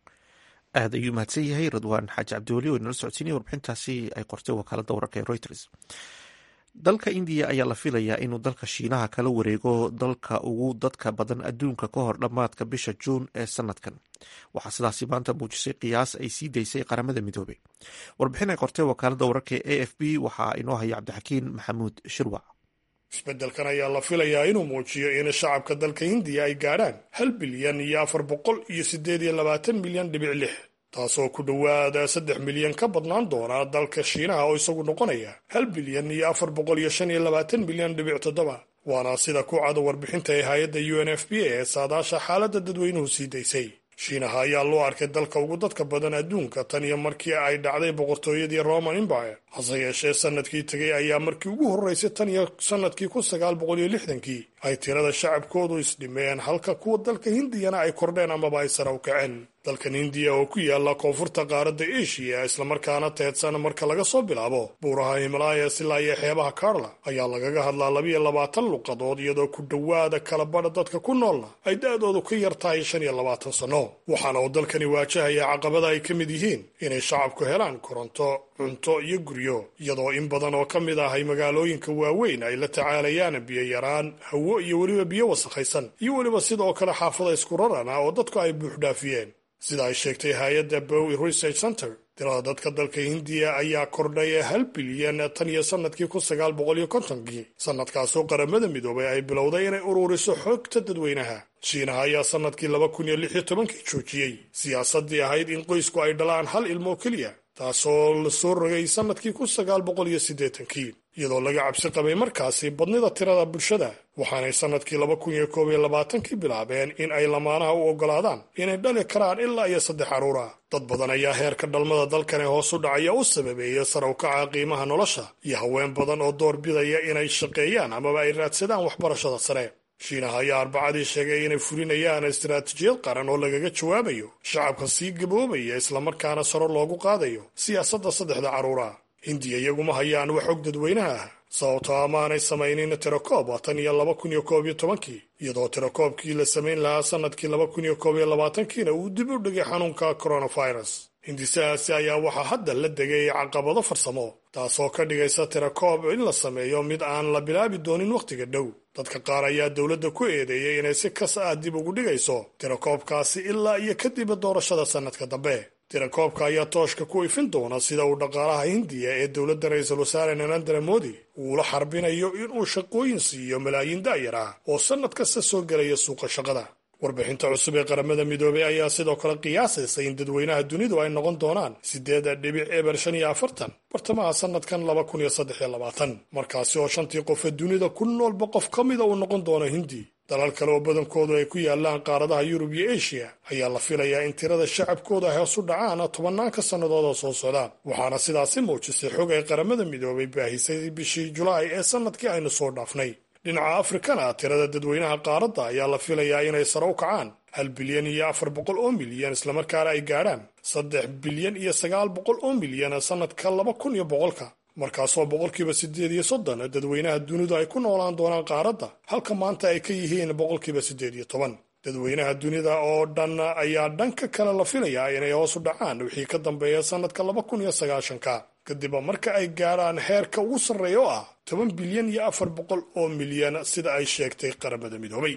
aad ayuu mahadsan yahay radwaan xaaji cabdiweli oo inala socodsiinaya warbixintaasi ay qortay wakaaladda wararka ee reuters dalka indiya ayaa la filayaa inuu dalka shiinaha kala wareego dalka ugu dadka badan adduunka ka hor dhammaadka bisha juun ee sanadkan waxaa sidaasi maanta muujisay qiyaas ay sii daysay qaramada midoobey warbixin ay qortay wakaaladda wararka ee a f b waxaa inoo haya cabdixakiin maxamuud shirwac isbeddelkan ayaa la filayaa inuu muujiyo in shacabka dalka hindiya ay gaadhaan hal bilyan iyo afar boqol iyo siddeed iyo labaatan milyan dhibic lix taasoo ku dhowaada saddex milyan ka badnaan doona dalka shiinaha oo isagu noqonaya hal bilyan iyo afar boqol iyo shan iyo labaatan milyan dhibic toddoba waana sida ku cado warbixinta ee hay-adda u n f b ee saadaasha xaaladda dadweynuhu sii daysay shiinaha ayaa loo arkay dalka ugu dadka badan adduunka tan iyo markii ay dhacday boqortooyadii roman empire hase yeeshee sanadkii tegay ayaa markii ugu horreysay tan iyo sanadkii kun sagaal boqol iyo lixdankii ay tirada shacabkoodu isdhimeen halka kuwa dalka hindiyana ay kordheen amaba ay sare u kaceen dalkan hindiya oo ku yaala koonfurta qaaradda eshiya islamarkaana teedsan marka laga soo bilaabo buuraha himalayas ilaa iyo xeebaha karla ayaa lagaga hadlaa labiyo labaatan luqadood iyadoo ku dhowaada kala badha dadka ku noolna ay da-doodu ka yar tahay shan iyo labaatan sanno waxaana uu dalkani waajahaya caqabada ay ka mid yihiin inay shacabku helaan koronto cunto iyo guryo iyadoo in badan oo ka mid ah ay magaalooyinka waaweyn ay la tacaalayaan biyo yaraan hawo iyo weliba biyo wasakhaysan iyo weliba sidoo kale xaafada isku rarana oo dadku ay buuxdhaafiyeen sida ay sheegtay hay-adda bowi research center tirada dadka dalka hindiya ayaa kordhay hal bilyan tan iyo sanadkii kun sagaal boqol iyo kontonkii sanadkaasoo qaramada midoobay ay bilowday inay ururiso xogta dadweynaha shiinaha ayaa sanadkii laba kun iyo lix iyo tobankii joojiyey siyaasaddii ahayd in qoysku ay dhalaan hal ilmoo keliya taasoo la soo rogay sanadkii kun sagaal boqol iyo siddeetankii iyadoo laga cabsi qabay markaasi badnida tirada bulshada waxaanay sanadkii laba kun iyo koob iyo labaatankii bilaabeen in ay lamaanaha u oggolaadaan inay dhali karaan ilaa iyo saddex carruur ah dad badan ayaa heerka dhalmada dalkan ee hoos u dhacaya u sababeeya sare u kaca qiimaha nolosha iyo haween badan oo door bidaya inay shaqeeyaan amaba ay raadsadaan waxbarashada sare shiinaha ayaa arbacadii sheegay inay fulinayaan istaraatijiyad qaran oo lagaga jawaabayo shacabka sii gaboobaya islamarkaana saro loogu qaadayo siyaasadda saddexda carruura hindiya iyaguma hayaan wax og dadweynaha ah sababtoo amaanay samaynin tirakoob tan iyo laba kun iyo koob iyo tobankii iyadoo tirakoobkii la samayn lahaa sanadkii laba kun iyo koob iyo labaatankiina uu dib u dhigay xanuunka coronavirus hindisahaasi ayaa waxaa hadda la degay caqabado farsamo taasoo ka dhigaysa tirakoob in la sameeyo mid aan la bilaabi doonin wakhtiga dhow dadka qaar ayaa dowladda ku eedeeyey inay si kas ah dib ugu dhigayso tirakoobkaasi ilaa iyo kadib doorashada sannadka dambe tirakoobka ayaa tooshka ku ifin doona sida uu dhaqaalaha hindiya ee dowladda ra-iisul wasaare narendra modi uula xarbinayo inuu shaqooyin siiyo malaayiin daayar ah oo sannad kasta soo gelaya suuqa shaqada warbixinta cusub ee qaramada midoobey ayaa sidoo kale qiyaasaysa in dadweynaha dunidu ay noqon doonaan siddeed dhibic eber shan iyo afartan bartamaha sanadkan laba kun iyo saddex iyo labaatan markaasi oo shantii qofe dunida ku noolba qof ka mida uu noqon doono hindi dalal kale oo badankoodu ay ku yaalaan qaaradaha yurub iyo eshiya ayaa la filayaa in tirada shacabkooda hoos u dhacaan tobannaanka sannadood oo soo socda waxaana sidaasi muujisay xog ay qaramada midoobay baahisay bishii julaay ee sannadkii aynu soo dhaafnay dhinaca afrikana tirada dadweynaha qaaradda ayaa la filayaa inay sare u kacaan hal bilyan iyo afar boqol oo milyan islamarkaana ay gaadhaan saddex bilyan iyo sagaal boqol oo milyan sannadka laba kun iyo boqolka markaasoo boqolkiiba siddeed iyo soddon dadweynaha dunidu ay ku noolaan doonaan qaaradda halka maanta ay ka yihiin boqolkiiba siddeed iyo toban dadweynaha dunida oo dhan ayaa dhanka kale la filayaa inay hoos u dhacaan wixii ka dambeeya sannadka laba kun iyo sagaashanka kadib marka ay gaadhaan heerka ugu sarreeya oo ah toban bilyan iyo afar boqol oo milyan sida ay sheegtay qaramada midoobay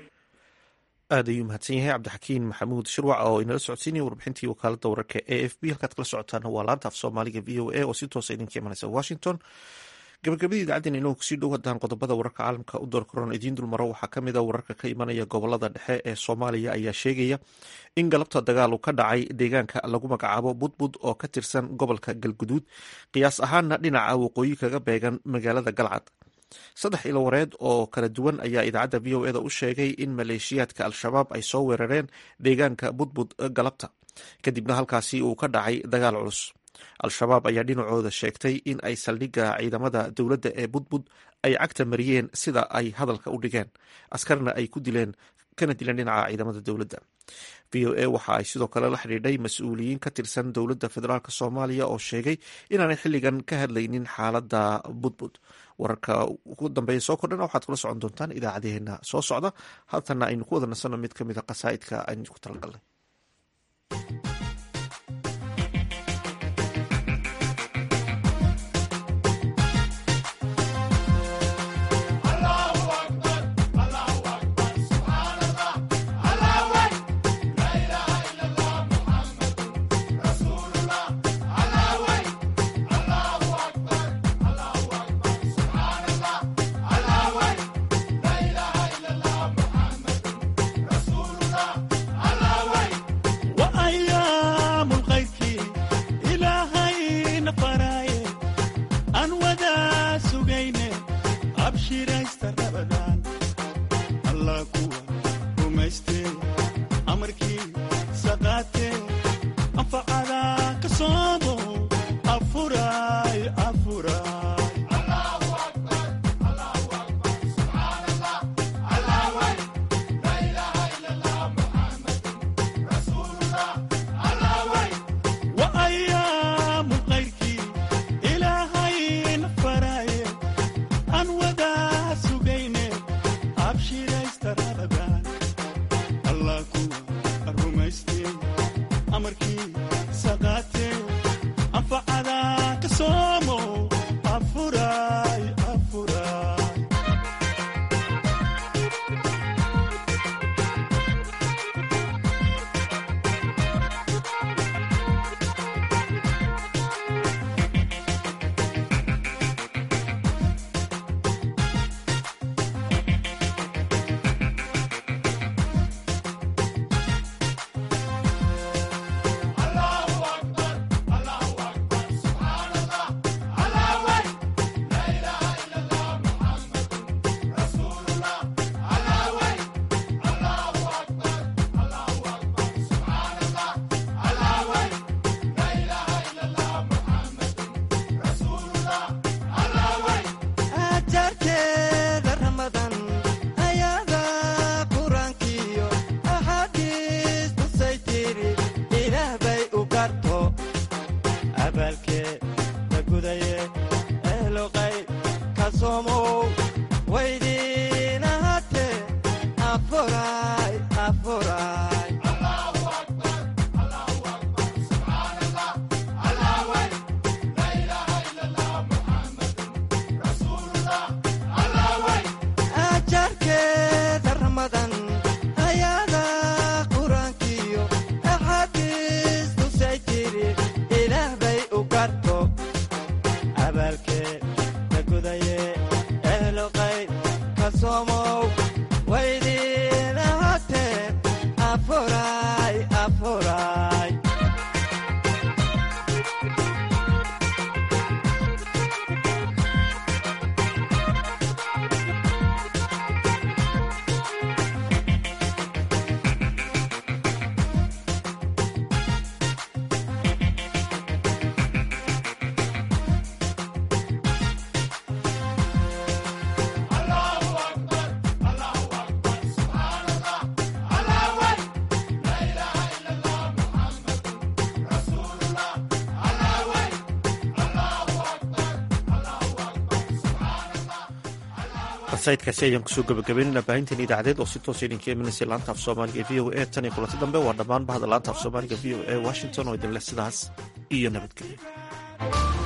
aad ayuu mahadsan yahay cabdixakiin maxamuud shirwac oo inala socodsiinaya warbixintii wakaalada wararka e f b halkaad kala socotaan waa laanta af soomaaliga v o a oo si toosa idinka imanaysa washington gabagabadii idaacadeen inuu kusii dhow haddaan qodobada wararka caalamka u door karoon idiin dulmaro waxaa ka mid a wararka ka imanaya gobolada dhexe ee soomaaliya ayaa sheegaya in galabta dagaal uu ka dhacay deegaanka lagu magacaabo budbud oo ka tirsan gobolka galguduud qiyaas ahaanna dhinaca waqooyi kaga beegan magaalada galcad saddex ilo wareed oo kala duwan ayaa idaacadda v o eda u sheegay in maleeshiyaadka al-shabaab ay soo weerareen deegaanka budbud galabta kadibna halkaasi uu ka dhacay dagaal culus al-shabaab ayaa dhinacooda sheegtay in ay saldhigga ciidamada dowladda ee budbud ay cagta mariyeen sida ay hadalka u dhigeen askarna ay ku dileen kana dileen dhinaca ciidamada dowladda v o a waxa ay sidoo kale la xidhiidhay mas-uuliyiin ka tirsan dowladda federaalk soomaaliya oo sheegay inaanay xilligan ka hadlaynin xaaladda budbud wararka ugu dambeeya soo kordhana waxaad kula socon doontaan idaacadeheena soo socda haltana aynu ku wada nasanno mid ka mid a qasaa'idka aynu ku talagalnay Allah sayidkaasi ayaan kusoo gabagabaynayna baahintan idaacadeed oo si toosa idinka imanaysa laanta af soomaaliga e v o a tan iyo kulanti dambe waa dhammaan bahda laanta af soomaaliga v o a washington oo idinleh sidaas iyo nabadgelyo